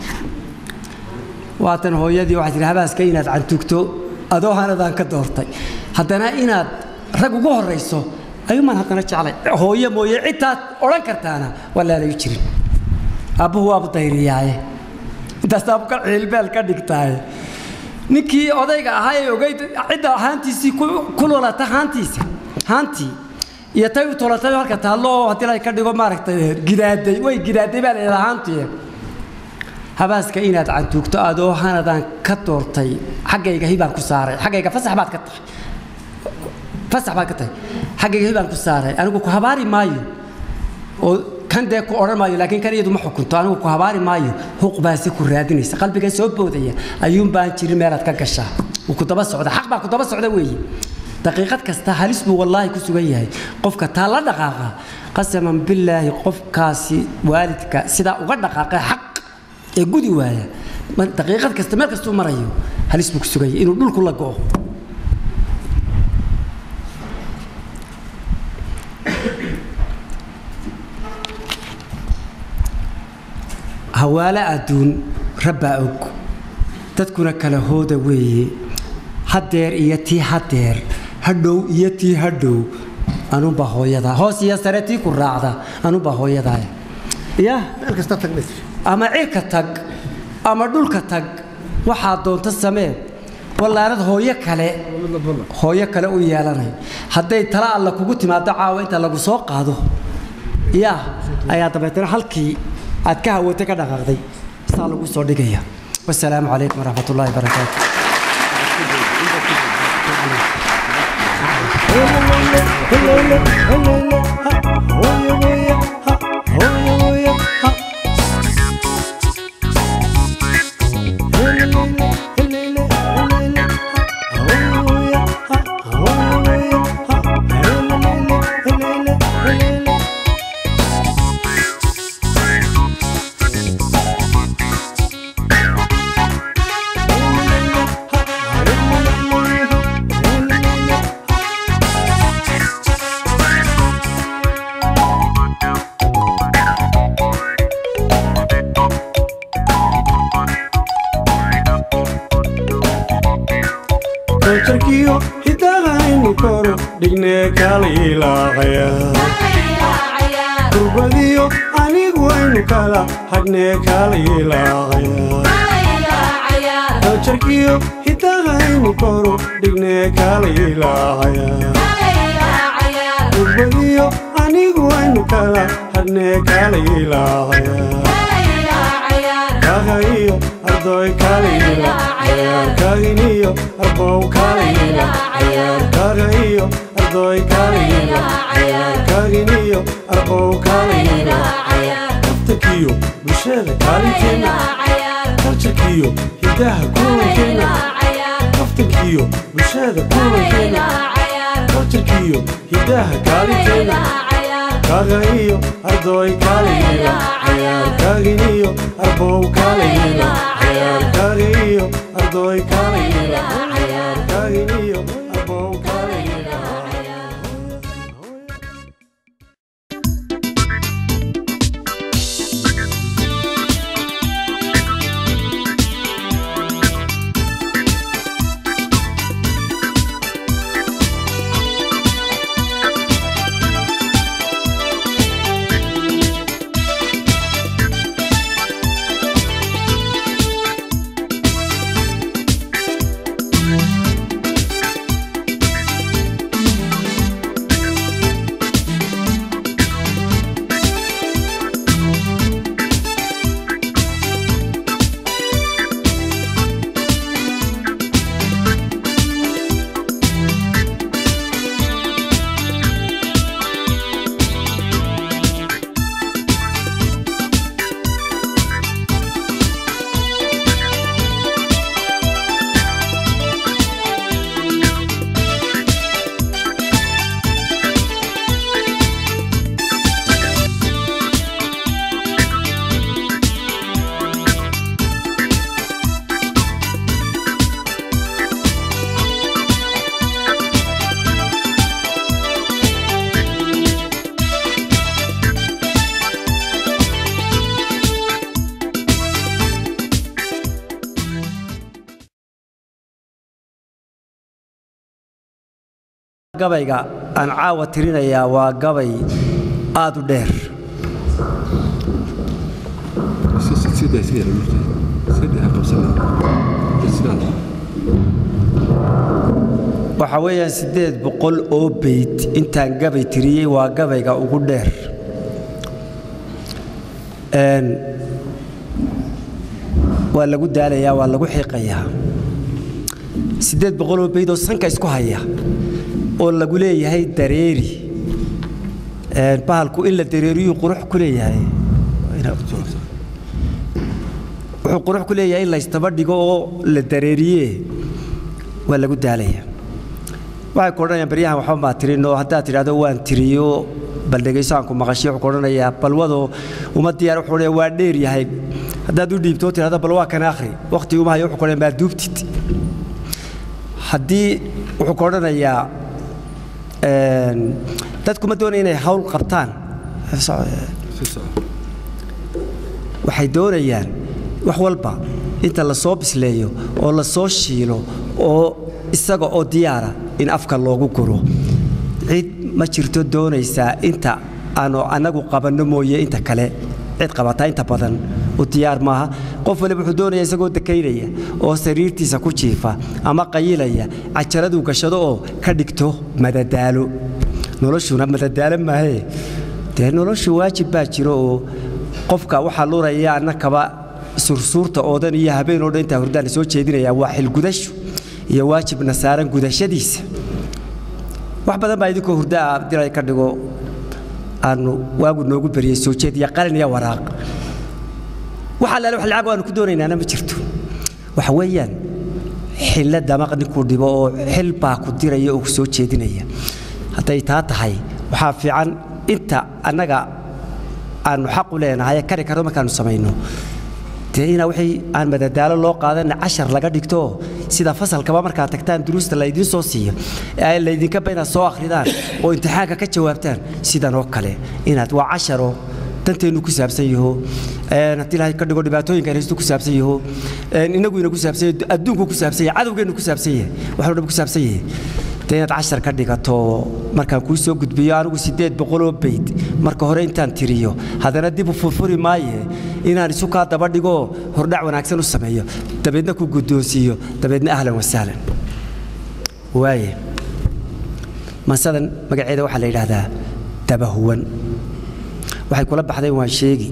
waatan hooyadii waxay tihi habaaska inaad cantugto adoo hanadaan ka doortay haddana inaad rag ugu horrayso ayuumaan haddana jeclay hooyo mooye cidtaad odhan kartaana waa laalayu jirin aabbuhu waabu dayriyaaye intaas aabuka ciilbeel ka dhigtaaye ninkii odayga ahaa ee ogeyd cidda haantiisii ku lulata haantiisa haantii iyo tay u tolatay halka taallo oo haddii la ka dhigo maaragtay gidaaday way gidaaday baa leedahay haantii habaaska inaad cantuugto adoo hanadaan ka doortay xaggayga hibaan ku saaray xaggayga fasax baad ka tahay fasax baad ka tahay xaggayga hibaan ku saaray anigu ku habaari maayo oo kan dee ku odhan maayo laakiin kan iyadu ma xukunto anigu ku habaari maayo huq baasi ku raadinaysa qalbiga soo boodaya ayuun baan jirin meelaad ka gashaa wuu ku daba socda xaq baa ku daba socda weeye daqiiqad kasta halis buu wallaahi ku sugan yahay qofka taa la dhaqaaqa qasaman billaahi qofkaasi waalidka sidaa uga dhaqaaqay xaq ee gudi waaya ma- daqiiqad kasta meel kastuu marayo halis buu ku sugan yahay inuu dhulku la go'o hawaale adduun rabbaa og dadkuna kala hooda weeye haddeer iyo tii haddeer hadhow iyo tii hadhow anunbaa hooyadaa hoos iyo sare tii ku raacda anunbaa hooyadaa ya meel kasta tagnays ama cirka tag ama dhulka tag waxaa doonta samee wallaanad hooyo kale hooyo kale u yeelanay hadday tala alla kugu timaado caawa inta lagu soo qaado yaa ayaa dabeetana halkii aad ka hawatay ka dhaqaaqday saa lagu soo dhigaya wasalaamu calaykum waraxmat ullaahi barakaatu kaljarkiyo hidahaynu koro dhignee kala ilaaqaya kurbadiyo anigu aynu kala hadhnee kala ilaaqaya kaljarkiyo hidahaynu koro dhignee kala ilaaqaya kurbadiyo anigu aynu kala hadhnee kala ilaaqaya kagayo ardoy kalayla kaginiyo arbow kalayla kagayo ardoy kalayla kaginiyo arbow kalayla kaftakiyo bulshada kaalinteena kaljarkiyo hidaha kulankeena kaftakiyo bulshada kulankeena kaljarkiyo hidaha kaalinteena kagayo ardoy kalayla kaginiyo arbow kalayla kagayo ardoy kalayla kaginiyo arbow kalayla gabayga aan caawa tirinayaa waa gabay aad u dheer sida sida sida qabsana sida waxaa weeyaan siddeed boqol oo beyd intaan gabay tiriyey waa gabayga ugu dheer Een, waa lagu daalayaa waa lagu xiiqayaa siddeed boqol oo beyd oo sanka isku haya oo lagu leeyahay dareeri Een, bahalku in la dareeriyu qurux ku leeyahay wuxuu qurux ku leeyahay in la istaba dhigo oo la dareeriye waa lagu daalaya waxay ku odhanayaan baryahan waxba maa tirin oo haddaad tidhahdo waan tiriyo bal dhegayso aan ku maqashiyo wuxuu ku odhanayaa balwado uma diyaar wuxuu odhanayaa waa dheer yahay haddaad u dhiibto oo tidhahdo bal waa kan akhri waqti uma hayo wuxuu ku odhanayaa maa duubtid haddii wuxuu ku odhanayaa een, dadku ma doonaya inay hawl qabtaan si soco waxay doonayaan wax walba inta la soo bisleeyo oo la soo shiilo oo isaga oo diyaara in afka loogu guro cid ma jirto doonaysaa inta aanu annagu qabanno mooye inta kale cid qabataa inta badan u diyaar maaha qof waliba wuxuu doonaya isagoo dakaynaya oo sariirtiisa ku jiifa ama qayilaya cajaraduu gashado oo ka dhigto madadaalo noloshuna madadaalo maahee dee noloshu waajib baa jiro oo qofka waxaa luraya annakaba sursuurta oo dhan iyo habeen oo dhan intaa hurdaan la soo jeedinaya waa xilgudashu iyo waajibna saaran gudashadiisa wax badan baa idinkoo hurda ah dilay ka dhigo aanu waagu noogu beriyey soo jeed iyo qalin iyo waraaq wax allaale wax lacag aanu ku doonaynaana ma jirto waxa weeyaan xilla damaq ninkuu dhibo oo xil baa ku diraya oo ku soo jeedinaya hadday taa tahay waxaa fiican inta annaga aanu xaq u leenahay kari karno markaanu samayno dee inaa wixii aan madadaalo loo qaadan cashar laga dhigto sida fasalkaba markaad tagtaan duruusta laydiin soo siiyo ee laydinkaba inaad soo akhridaan oo imtixaanka ka jawaabtaan sidan oo kale inaad waa casharo danteennu ku saabsan yaho een haddii ilaahay ka dhigo dhibaatooyinka haysto ku saabsan yaho een inaguina ku saabsan yahay adduunku ku saabsan yahay cadowgeennu ku saabsan yahay waxuu dhan ku saabsan yahay dee inaad cashar ka dhigato markaan kuu soo gudbiyo anigu siddeed boqoloo bayd marka hore intaan tiriyo haddana dib u furfuri maaye inaan isu kaa daba dhigo hordhac wanaagsan u sameeyo dabeedna ku guddoonsiiyo dabeedna ahlan wasahlan waaye mansadan magaceeda waxaa la yidhaahdaa dabahuwan waxay kula baxdeen waan sheegi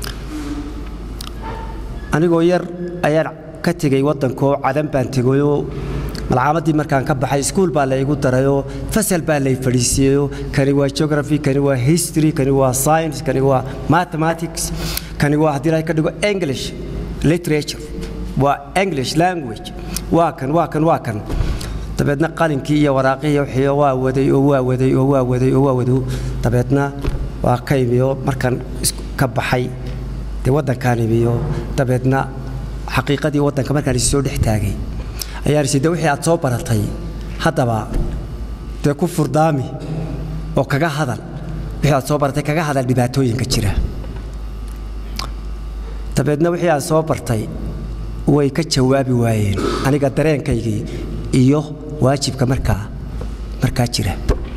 anigoo yar ayaan ka tegey waddankoo cadan baan tegayoo malcaamadii markaan ka baxay iskuul baa la igu darayoo fasal baa lay fadhiisiiyeyoo kani waa geography kani waa history kani waa science kani waa mathematics kani waa haddii ilahay ka dhigo english literature waa english language waa kan waa kan waa kan dabeedna qalinkii iyo waraaqihii wixii waa waday oo waa waday oo waa waday oo waa waday dabeedna waa ka imiyo markaan ka baxay dee waddankaan imiyo dabeedna xaqiiqadii waddanka markaan is soo dhex taagay ayaan isi de wixii aad soo baratay haddaba dee ku furdaami oo kaga hadal wixii aad soo baratay kaga hadal dhibaatooyinka jira dabeedna wixii aad soo bartay way ka jawaabi waayeen aniga dareenkaygii iyo waajibka markaa markaa jira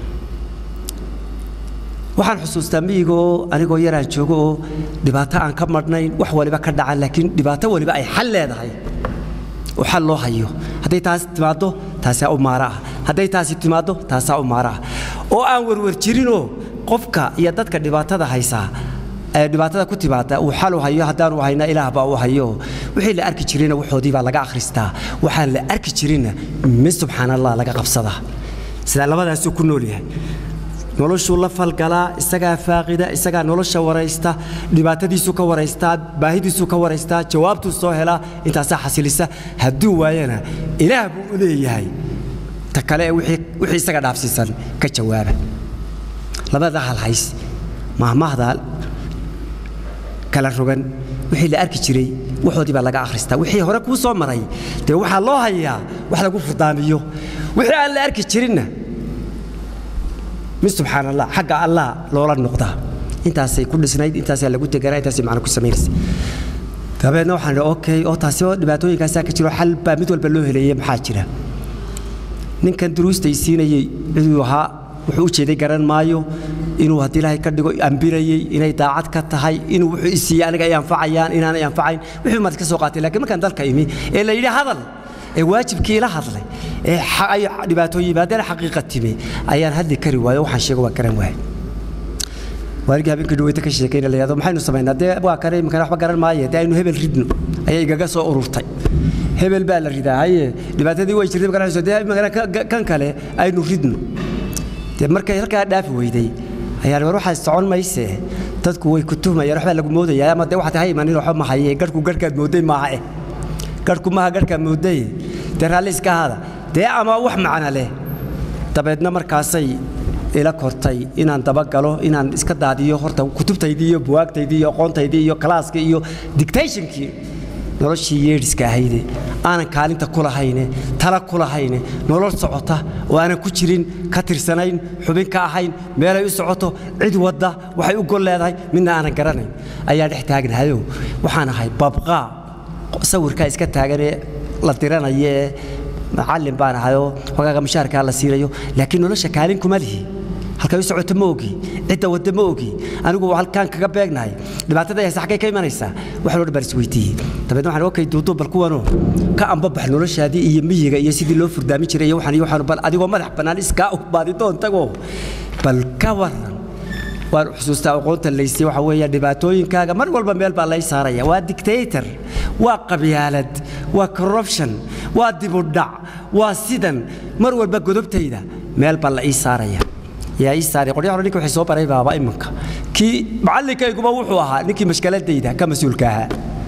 waxaan xusuustaa miyiga oo anigoo yaraan joogo oo dhibaato aan ka madhnayn wax waliba ka dhacan laakiin dhibaato waliba ay xal leedahay oo xal loo hayo hadday taasi timaaddo taasaa u maara ah hadday taasi timaaddo taasaa u maara ah oo aan werwer jirinoo qofka iyo dadka dhibaatada haysaa ee dhibaatada ku timaada uu xal u hayo haddaanu hayna ilaah baa u hayo wixii la arki jirina waxoodii baa laga akhristaa waxaan la arki jirinna min subxaan allah laga qabsadaa sidaa labadaasuu ku nool yahay noloshuu la falgalaa isagaa faaqida isagaa nolosha waraysta dhibaatadiisuu ka waraystaa baahidiisuu ka waraystaa jawaabtuu soo helaa intaasaa xasilisa hadduu waayana ilaah buu u leeyahay ta kale ee wixii isaga dhaafsiisan ka jawaaba labada halhays mahmahda kala rogan wixii la arki jiray waxoodii baa laga akhristaa wixii hore kuu soo maray dee waxaa loo hayaa wax lagu furdaamiyo wixii aan la arki jirinna mid subxaan allah xagga allah loola noqdaa intaasay ku dhisnayd intaasaa lagu teganaa intaasay macna ku samaynaysa dabeedna waxaan idhi okay oo taasi oo dhibaatooyinkaasaa ka jiro xal baa mid walba loo heleeyey maxaa jira ninkan duruustay siinayey ciduu ahaa wuxuu u jeeday garan maayo inuu haddii ilaahay ka dhigo ambinayey inay daacad ka tahay inuu wuxuu isiiyey aniga ay anfacayaan inaanay anfacayn wixii maad ka soo qaatay laakiin markaan dalka imi ee la yidhi hadal ee waajibkii ila hadlay ee ay dhibaatooyin yimaadeen xaqiiqa timi ayaan hadli kari waayo waxaan sheego waa garan waayay waaligii habeenkii dhaweyta ka sheekayna la yidhahdo maxaynu samaynaa dee waa kare imikana waxba garan maaye dee aynu hebel ridno ayay igaga soo ururtay hebel baa la ridaa haye dhibaatadii way jirtay markaan dee imikana kan kale aynu ridno dee markay halkaa dhaafi weyday ayaan war waxaa socon mayse dadku way ku tuhmayaan waxbaa lagu moodaya ama dee waxaad ha imanin waxba ma haye garhku garhkaad mooday maaha eh garhku maaha garhkaad mooday dee raalli iska ahaada dee ama wax macna leh dabeedna markaasay ila kortay inaan dabagalo inaan iska daadiyo horta kutubtaydii iyo buwaagtaydii iyo aqoontaydii iyo kalaaskii iyo dictationkii noloshii yeedhiska ahayde aanan kaalinta ku lahayne tala ku lahayne nolol socota oo aanan ku jirin ka tirsanayn xubin ka ahayn meelay u socoto cid wadda waxay u gol leedahay midna aanan garanayn ayaa dhex taagnahayo waxaan ahay babqaa sawirkaa iska taaganee la diranaya ee macallin baan ahayoo hogaaga mushaarkaa la siinayo laakiin nolosha kaalin kuma lihi halkay u socoto ma ogi cidda wadda ma ogi anigu halkaan kaga beegnahay dhibaatada haysa xaggay ka imanaysaa wax loo dhan isweydiiyey dabeedna waxaan okay duuduub bal kuwanoo ka ambabax noloshaadii iyo miyiga iyo sidii loo furdaamin jiray iyo waxaan iyo waxaan bal adigoo madax bannaan iskaa u baadidoon tagoo bal ka waran waan xusuustaa aqoonta laysay waxa weeya dhibaatooyinkaaga mar walba meel baa lay saaraya waa dictator waa qabyaalad waa corruption waa dibudhac waa sidan mar walba godobtayda meel baa la ii saaraya yaa ii saaray qoryaha hore ninka waxay soo baray baaba imanka kii macallinkayguba wuxuu ahaa ninkii mashkaladayda ka mas-uulka ahaa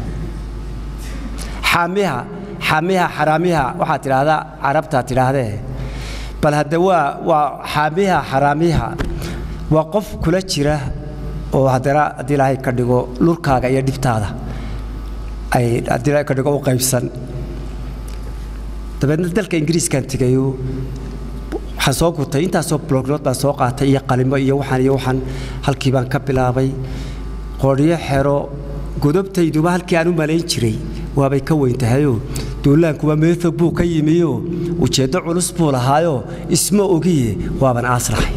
xaamiha xaamiha xaraamiha waxaad tidhaahdaa carabtaa tidhaahdee bal hadde waa waa xaamiha xaraamiha waa qof kula jira oo haddana haddii ilaahay ka dhigo lurkaaga iyo dhibtaada ay haddii ilaahay ka dhigo u qaybsan dabeedna dalka ingiriiskan tegayo waxaan soo gutay intaasoo blognood baan soo qaatay iyo qalimo iyo waxaan iyo waxaan halkii baan ka bilaabay qoryo xero godobtayduba halkii aan u malayn jiray waabay ka weyn tahayoo duulaankuba meethog buu ka yimiyo ujeeddo culus buu lahaayoo isma ogiye waaban aasraxay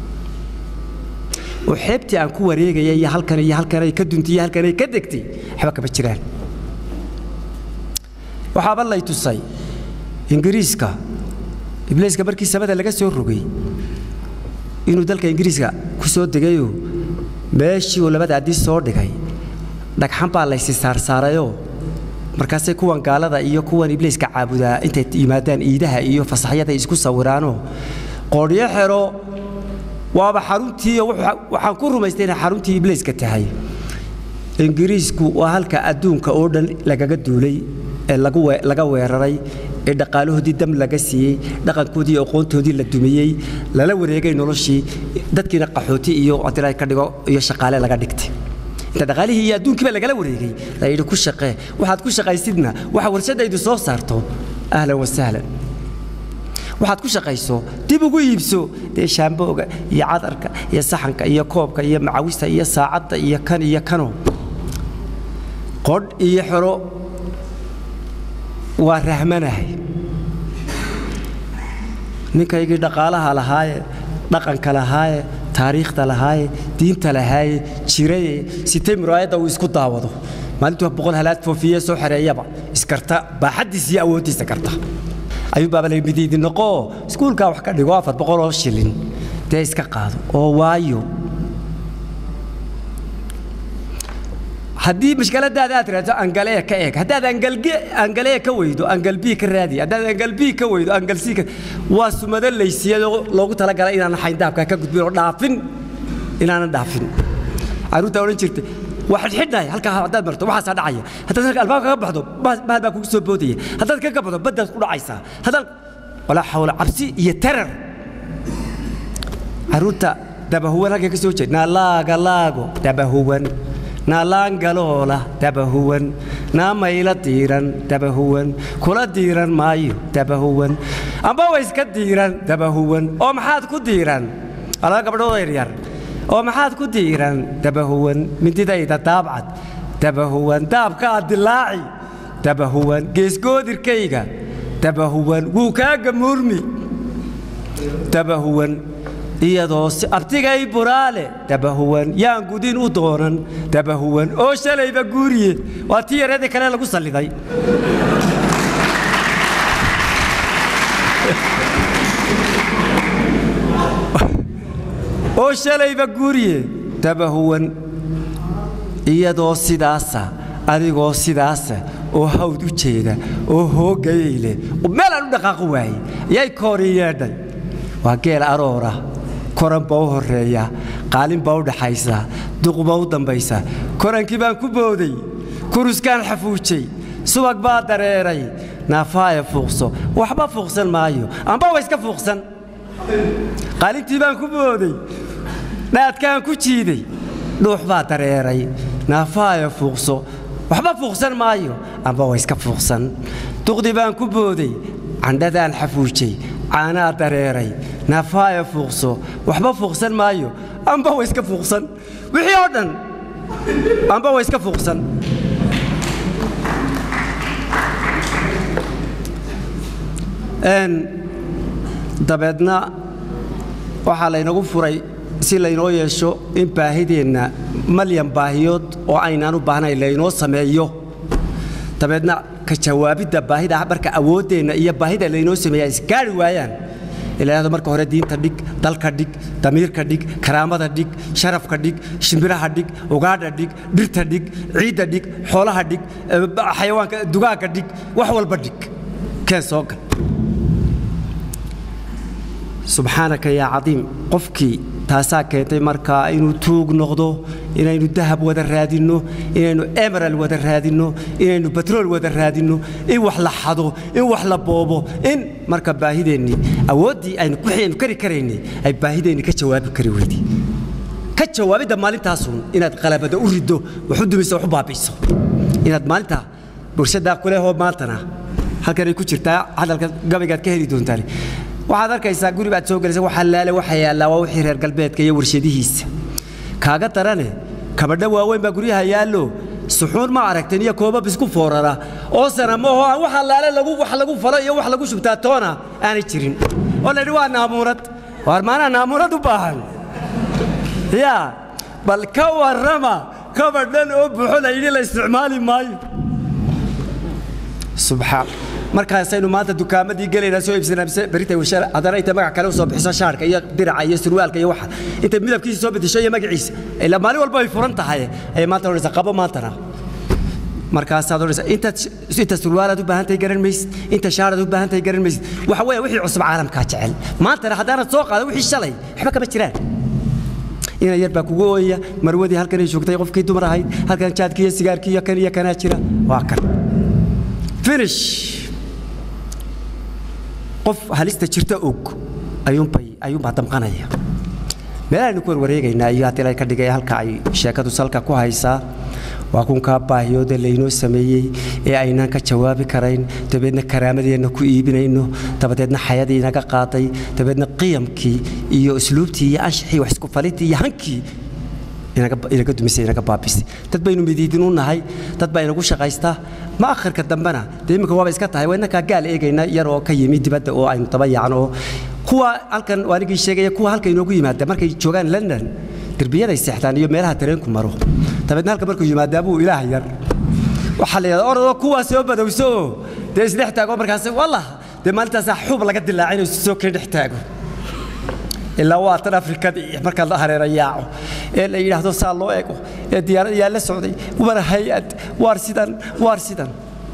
oo xeebtii aan ku wareegaya iyo halkan iyo halkanay ka duntay iyo halkanay ka degtay waxba kama jiraan waxaaba lay tusay ingiriiska ibliiska markii samada laga soo rogay inuu dalka ingiriiska ku soo degayoo meeshii uu labada addii soo dhigay dhagxan baa laysi saarsaarayoo markaasay kuwan gaalada iyo kuwan ibliiska caabudaa intay yimaadaan iidaha iyo fasaxyada isku sawiraanoo qoodhyo xero waaba xaruntiiyo waxaan ku rumaystay inay xaruntii ibliiska tahay ingiriisku waa halka adduunka oo dhan lagaga duulay ee laga weeraray ee dhaqaalahoodii dam laga siiyey dhaqankoodii iyo aqoontoodii la dumiyey lala wareegay noloshii dadkiina qaxooti iyo haddii ka dhigo iyo shaqaale laga dhigtay inta dhaqaalihii iyo adduunkiiba lagala wareegay la yidhi ku shaqee waxaad ku shaqaysidna waxa warshadaydu soo saarto ahlan wasahlan waxaad ku shaqayso dib ugu iibso dee shaambooga iyo cadarka iyo saxanka iyo koobka iyo macawista iyo saacadda iyo kan iyo kano qodh iyo xero waa rahmanahay ninkaygii dhaqaalaha lahaaye dhaqanka lahaaye taariikhda lahaaye diinta lahaaye jiraye sitay muraayadda uu isku daawado maalintuu boqol halaad foofiye soo xereeyaba iskarta baaxaddiisa iyo awooddiisa karta ayuu baaba la midiidi noqoo iskuulkaa wax ka dhigo afar boqol oo shilin dee iska qaado oo waayo haddii mashkaladaada aad raadso angalee ka eeg haddaad angalee ka weydo angalbii ka raadi haddaad angalbii ka weydo angalsii ka waa sumado laysiyadoo loogu talagalay inaanan xayndaabka ka gudbin oo dhaafin inaanan dhaafin carruurtaa odhan jirtay waa xidhxidhnahay halkaa haddaad marto waxaasaa dhacaya haddaad halka albaabka ka baxdo bahal baa kugu soo boodaya haddaad ka gabato baddaad ku dhacaysaa haddaad walaa xawla cabsi iyo tarar carruurta dabahuwan halka ka soo jeed naalaaga laago dabahuwan naalaangaloola dabahuwan naamayla diiran dabahuwan kula diiran maayo dabahuwan amba wa iska diiran dabahuwan oo maxaad ku diiran alaa gabdhood yaryar oo maxaad ku diiran dabahuwan mindidayda daabcad dabahuwan daabkaa dilaaci dabahuwan geesgoodirkayga dabahuwan wuu kaaga muurmi dabahuwan iyadoo abtigay buraale dabahuwan yaan gudin u doonan dabahuwan oo shalayba guuriye waa tii yareedii kale lagu salliday oo shalayba guuriye dabahuwan iyadoo sidaasa adigoo sidaasa oo hawd u jeeda oo hoogayay leh meelaan u dhaqaaqo waayey yay koori yeedhay waa geel aroora koran baa u horeeya qaalin baa u dhaxaysa duq baa u dambaysa korankii baan ku booday kuruskaan xafuujay subag baa dareeray naafaaya fuuqso waxba fuuqsan maayo amba wa iska fuuqsan qaalintii baan ku booday dhaadkaan ku jiiday dhuux baa dareeray naafaaya fuuqso waxba fuuqsan maayo amba wa iska fuuqsan duqdii baan ku booday candhadaan xafuujay caanaa dareeray naafaaya fuuqso waxba fuuqsan maayo amba wa iska fuuqsan wixii oo dhan amba wa iska fuuqsan dabeedna waxaa laynagu furay si laynoo yeesho in baahideenna malyan baahiyood oo aynaan u baahnayn laynoo sameeyo dabeedna ka jawaabidda baahida marka awooddeenna iyo baahida laynoo sameeya isgaari waayaan ilaahdo marka hore diinta dhig dalka dhig damiirka dhig karaamada dhig sharafka dhig shimbiraha dhig ugaadha dhig dhirta dhig ciidda dhig xoolaha dhig xayawaanka dugaagga dhig wax walba dhig keen soo gal subxaanaka yaa cadiim qofkii taasaa keentay markaa inuu tuug noqdo inaynu dahab wada raadinno inaynu emeral wada raadinno inaynu batrool wada raadinno in wax la xado in wax la boobo in marka baahideennii awooddii aynu aynu kari karaynay ay baahideennii ka jawaabi kari weydii ka jawaabidda maalintaasun inaad qalabada u riddo wax u dumiso wax u baabi'iso inaad maalintaa bulshadaa kulehoo maantana halkanay ku jirtaa hadalka gabaygaad ka heli doontaan waxaad arkaysaa guri baad soo gelaysa waxa laale waxa yaallaa waa wixii reer galbeedka iyo warshadihiisa kaaga darane kabadho waaweyn baa guryaha yaallo suxuun ma aragteen iyo koobab isku foorara oo sana maho aan waxa laale lagu wax lagu falo iyo wax lagu shubtaa toona aanay jirin oo la yidhi waa naamuurad waar maanaa naamuurad u baahan yaa bal ka warrama kabadhan oo buuxo la yidhi la isticmaali maayo subxaan markaasaynu maanta dukaamadii gelaynaa soo iibsanaa berita haddana intay magac kale u soo bixiso shaarka iyo diraca iyo surwaalka iyo waxa intay midabkiisa soo bedesho iyo magaciisa ilaa maalin walba ay furan tahay ayay maanta odhanaysaa qabo maantana markaasaad odhanaysaa intaad inta surwaalaad u baahan tahay garan maysid inta shaaraad u baahan tahay garan maysid waxa weeye wixii cusub caalamkaa jecel maantana haddaanad soo qaada wixii shalay waxba kama jiraan ina yar baa kugu ooyaya marwadii halkanay joogtay qofkii dumar ahayd halkan jaadkii iyo sigaarkii iyo kan iyo kanaa jira waa kan finish qof halista jirta og ayuunbay ayuunbaa damqanaya meelahaynu ku warwareegaynaa iyo haddii lay ka dhigay halka ay sheekadu salka ku haysaa waa kunkaa baahiyooda laynoo sameeyey ee aynaan ka jawaabi karayn dabeedna karaamadeenna ku iibinayno dabadeedna xayadii inaga qaaday dabeedna qiyamkii iyo usluubtii iyo anshaxii wax isku falitii iyo hankii inaga dumisay inaga baabisay dad baynu midiidin u nahay dad baa inagu shaqaystaa ma akhirka dambena dee iminka waaba iska tahay waa innakaa gaal eegayna yar oo ka yimi dibadda oo aynu daba yaacno oo kuwa halkan waanigii sheegaya kuwa halka inoogu yimaada markay joogaan london derbiyaday seexdaan iyo meelaha tareenku maro dabeedna halka markuu yimaadaa buu ilaah yar waxaa la yidhahdaa orodoo kuwaa soo badowso oo dee isdhex taago markaas wallah dee maalintaasaa xuub laga dilaacay inuu soo keen dhex taago ilaa waa tan afrikadii marka la hareera yaaco ee la yidhaahdo saa loo ego ee diyaarad yaa la socday war hay-ad waar sidan waar sidan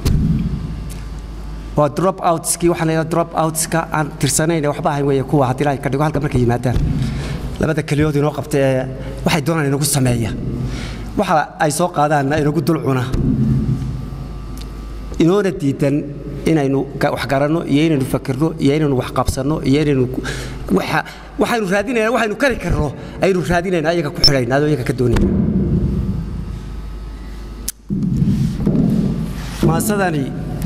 waa drop outskii waxaan leeyahay drop outska aan tirsanayn ee waxba ahayn weeye kuwa haddii ilaahay ka dhigo halka markay yimaadaan labada keliyood inoo qabta ee waxay doonaan inagu sameeya waxa ay soo qaadaanna inagu dul cuna inoona diidan inaynu wax garanno iyo inaynu fakirno iyo inaynu wax qabsanno iyo inaynu waxa waxaynu raadinayna waxaynu kari karno aynu raadinayna ayaga ku xidhayna adoo iyaga ka doonayna maasadani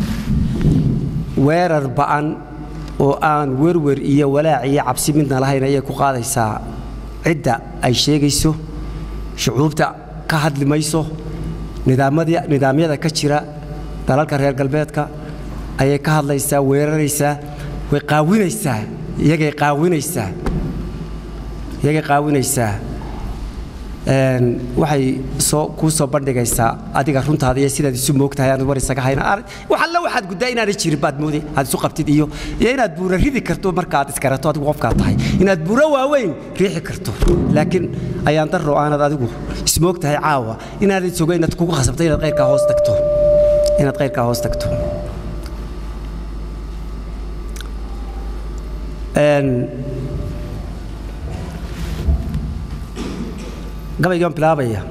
weerar ba'an oo aan werwer iyo walaac iyo cabsi midna lahayn ayay ku qaadaysaa cidda ay sheegayso shucuubta ka hadli mayso nidaamyada ka jira dalalka reer galbeedka ayay ka hadlaysaa weeraraysaa way qaawinaysaa iyagay qaawinaysaa iyagay qaawinaysaa waxay soo kuu soo bandhigaysaa adiga runtaada iyo sidaad isu moogtahay aanad war isaga hayna wax alla waxaad guddaa inaanay jirin baad mooday aad isu qabtid iyo iyo inaad buura ridi karto markaad iskarato adigu qofkaa tahay inaad buuro waaweyn riixi karto laakiin ayaan darro aanad adigu ismoogtahay caawa inaanad sogo inaad kugu khasabto inaad qayrkaa hoos tagto inaad qayrkaa hoos tagto gabaygaan bilaabaya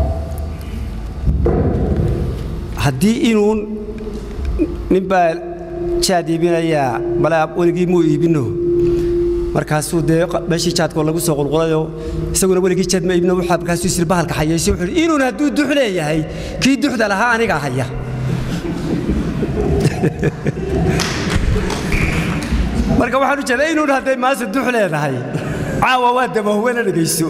haddii inuun nin baa jaad iibinayaa malaa weligii muu iibino markaasuu dee meeshii jaadkoo lagu soo qulqulayo isaguna weligii jaad ma iibino waxaa markaasuu isir bahalka xayeysay wuxuu yidhi inuun hadduu dux leeyahay kii duxda lahaa anigaa haya marka waxaan u jeedaa inuun hadday maase dux leedahay caawa waa dabahwena dhegayso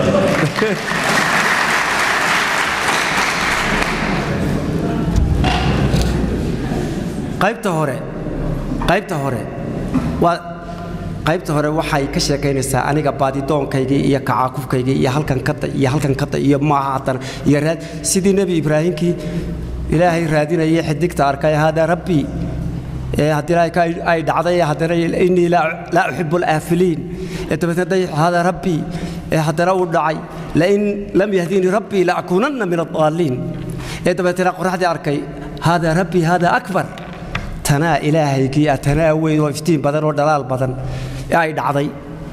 qaybta hore qaybta hore waa qaybta hore waxay ka sheekaynaysaa aniga baadidoonkaygii iyo kacaakufkaygii iyo halkan kada iyo halkan kada iyo maaha haddana iyo raad sidii nebi ibraahimkii ilaahay raadinayay xidigta arkay haadaa rabbii haddii ay dhacday haddana innii laa uxibu alaafiliin dabeetna haadaa rabbii haddana uu dhacay lain lam yahdinii rabbii laakuunanna min addaaliin ee dabeetna qoraxdii arkay haadaa rabbii haadaa akbar tanaa ilaahaygii ah tanaa weyn oo iftiin badan oo dhalaal badan ee ay dhacday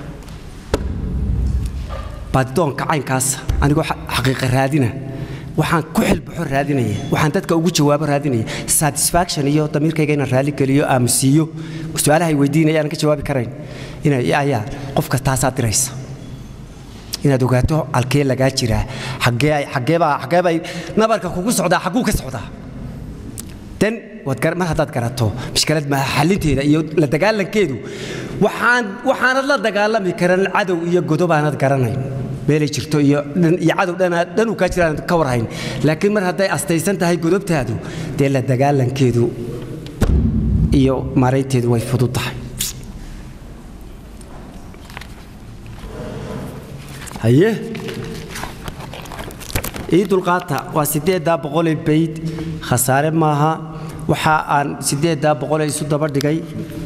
baadidoonka caynkaas anigoo xaqiiqa raadina waxaan ku xilbaxo raadinaya waxaan dadka ugu jawaabo raadinaya satisfaction iyo damiirkayga inaan raali geliyo aamusiiyo su-aalahay weydiinaya aanan ka jawaabi karayn ayaa qofka taasaa diraysa inaad ogaato halkee lagaa jiraa xaggeebay nabarka kugu socdaa xagguu ka socdaa dan mar haddaad garato mishkalad maaha xalinteeda iyo la dagaalankeedu waxaanad la dagaalami karan cadow iyo godob aanad garanayn meelay jirto iyo cadow dhanuu kaa jira aanad ka warhayn laakiin mar hadday astaysan tahay godobtaadu dee la dagaalankeedu iyo maaraynteedu way fudud tahay haye ii dulqaata waa siddeeddaa boqolee bayd khasaare maaha waxa aan siddeeddaa boqole isu daba dhigay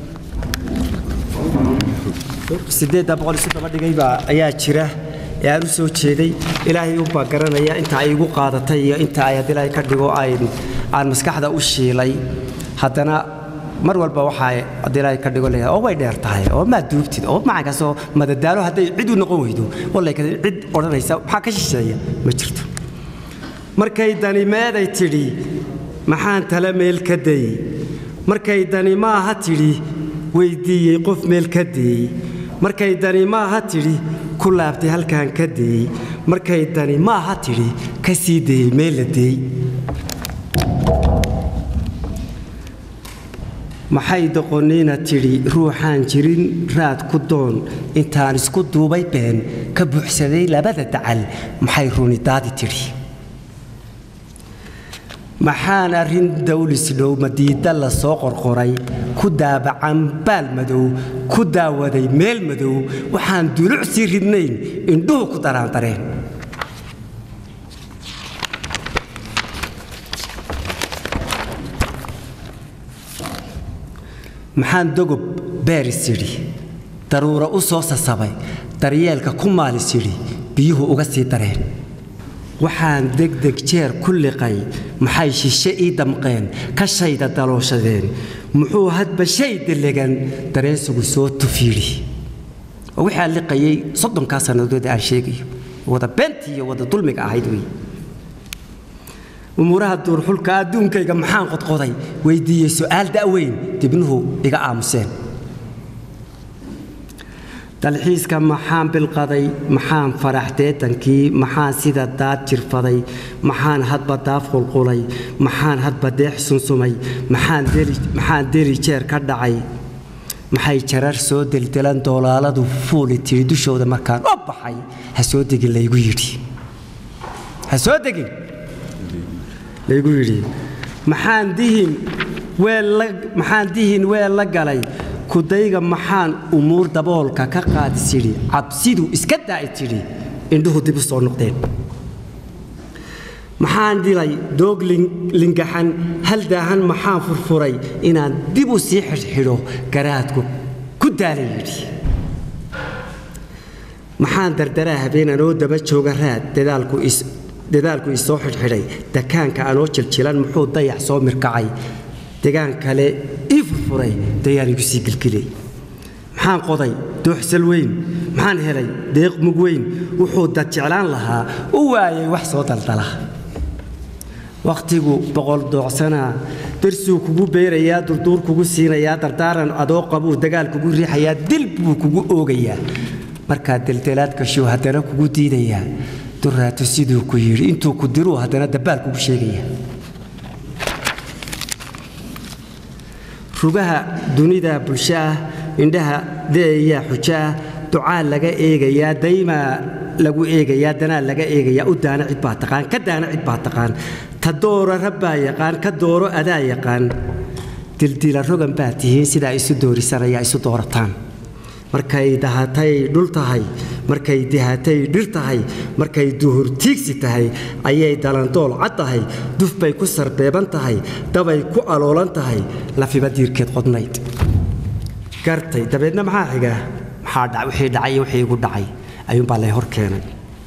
siddeeddaa boqol isu daba dhigay baa ayaa jira ee aan u soo jeeday ilaahay unbaa garanaya inta ay igu qaadatay iyo inta ay haddii ilaahay ka dhigo aan maskaxda u shiilay haddana mar walba waxaa haddii ilaahay ka dhigo leeyahay oo way dheer tahay oo maa duubtid oo macankaasoo madadaalo hadday cid u noqon weydo wallay cid odhanaysa maxaa ka shisheeya ma jirto markay dani meeday tidhi maxaan tala meel ka dayey markay dani maaha tidhi weyddiiyey qof meel ka deeyey markay dani maaha tidhi ku laabtay halkaan ka deeyey markay dani maaha tidhi ka sii dayey meel la deey maxay doqonnina tidhi ruuxaan jirin raad ku doon intaan isku duubay been ka buuxsaday labada dacal maxay runi daadi tidhi maxaan arrin dawlisdhow madiida la soo qorqoray ku daabacan baal madow ku daawaday meel madow waxaan duluc sii ridnayn indhuhu ku daraandareen maxaan dogob beeris yidhi daruuro u soo sasabay daryeelka ku maalis yidhi biyuhu uga sii dareen waxaan degdeg jeer ku liqay maxay shishe ii damqeen ka shayda dalooshadeen muxuu hadba shay delegan dareensigu soo tufiidhi oo wixii aan liqayay soddonkaa sannadood aan sheegayo wada beentii iyo wada dulmiga ahayd wey umuuraha duurxulka adduunkayga maxaan qodqoday weyddiiyey su'aal da'weyn dibnuhu iga aamuseen dalxiiska maxaan bilqaday maxaan farax deetankii maxaan sida daad jirfaday maxaan hadba daaf qulqulay maxaan hadba deex sunsumay maxaan deli jeer ka dhacay maxay jarar soo deldelan doolaaladu fuuli tidhi dushooda markaan oo baxay ha soo degin laygu yidhi ha soo degin laygu yidhi maxaan dihin maxaan dihin weel la galay kudayga maxaan umuur daboolka ka qaadis yidhi cabsidu iska daa'i tidhi indhuhu dib u soo noqdeen maxaan dilay doog lingaxan hal daahan maxaan furfuray inaan dib u sii xidhxidho garaadku ku daalay yidhi maxaan dardaraa habeen anoo daba jooga raad dadaalku isoo xidhxidhay dakaanka anoo jiljilan muxuu dayax soo mirkacay degaan kale ii furfuray dayaan igu sii gilgilay maxaan qoday dooxsal weyn maxaan helay deeq mug weyn wuxuu dad jeclaan lahaa u waayay wax soo daldala wakhtigu boqol doocsanaa darsuu kugu beerayaa durduur kugu siinayaa dardaaran adoo qabuu dagaal kugu riixayaa dil buu kugu oogayaa markaa deldelaad gashuu haddana kugu diidayaa duraato siduu ku yidhi intuu ku diruu haddana dabbaal kugu sheegaya rugaha dunida bulsho ah indhaha deeyaa xujo ah ducaa laga eegayaa daymaa lagu eegayaa danaa laga eegayaa u daana cid baa taqaan ka daana cid baa taqaan ta doora rabbaa yaqaan ka dooro adaa yaqaan dildila rogan baa tihiin sidaa isu doorisanayaa isu doorataan markay dahatay dhul tahay markay dihatay dhir tahay markay duhur tiigsi tahay ayay dalandool cad tahay duf bay ku sarbeeban tahay dabay ku aloolan tahay lafiba diirkeed qodnayd gartay dabeedna maxaa xiga maxaa wixii dhacay iyo wixii igu dhacay ayuunbaa lay hor keenay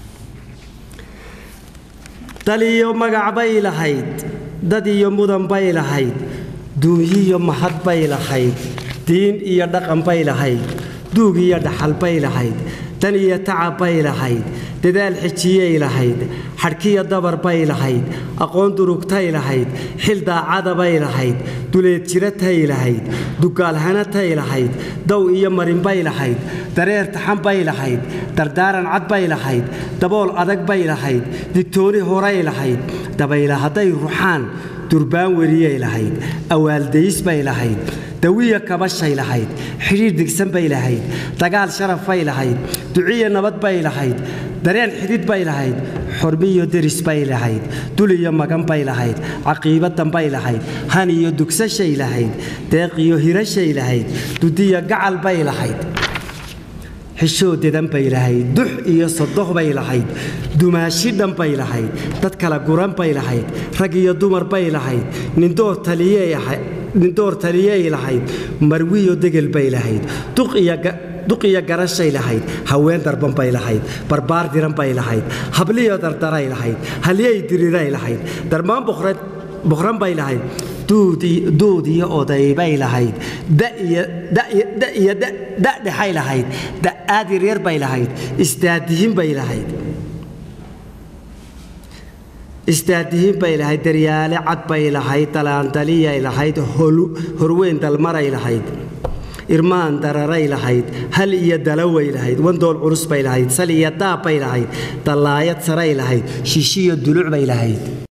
dal iyo magac bay lahayd dad iyo mudan bay lahayd duunyiyo mahad bay lahayd diin iyo dhaqan bay lahayd duug iyo dhaxal bay lahayd dan iyo tacab bay lahayd dadaal xijiyay lahayd xadhkiyo dabar bay lahayd aqoon durugtay lahayd xil daacada bay lahayd duleed jiratay lahayd dugaalhanatay lahayd dow iyo marin bay lahayd dareer taxan bay lahayd dardaaran cad bay lahayd dabool adag bay lahayd digtooni horay lahayd dabayla hadday ruxaan durbaan weriyay lahayd awaaldayis bay lahayd dawiya kabashay lahayd xidhiir digsan bay lahayd dagaal sharaf bay lahayd duciya nabad bay lahayd dareen xidid bay lahayd xormiyo deris bay lahayd dul iyo magan bay lahayd caqiibadan bay lahayd han iyo dugsashay lahayd deeq iyo hirashay lahayd dudiya gacal bay lahayd xishoodedan bay lahayd dux iyo sodoh bay lahayd dumaashi dhan bay lahayd dad kala guran bay lahayd rag iyo dumar bay lahayd nindoor taliyey nindoor taliyey lahayd marwiyo degel bay lahayd duq iyo garashay lahayd haween darban bay lahayd barbaar diran bay lahayd habliyo dardaray lahayd halyey diriray lahayd darmaan boqran bay lahayd duud iyo oday bay lahayd iyo dadhexay lahayd da'aad yaryar bay lahayd istaadihin bay lahayd istaadihin bay lahayd daryaale cad bay lahayd dalaandaliyay lahayd horweyn dalmaray lahayd irmaan dararay lahayd hal iyo dalaway lahayd wandool culus bay lahayd sal iyo daab bay lahayd dallaayad saray lahayd shishiyo duluc bay lahayd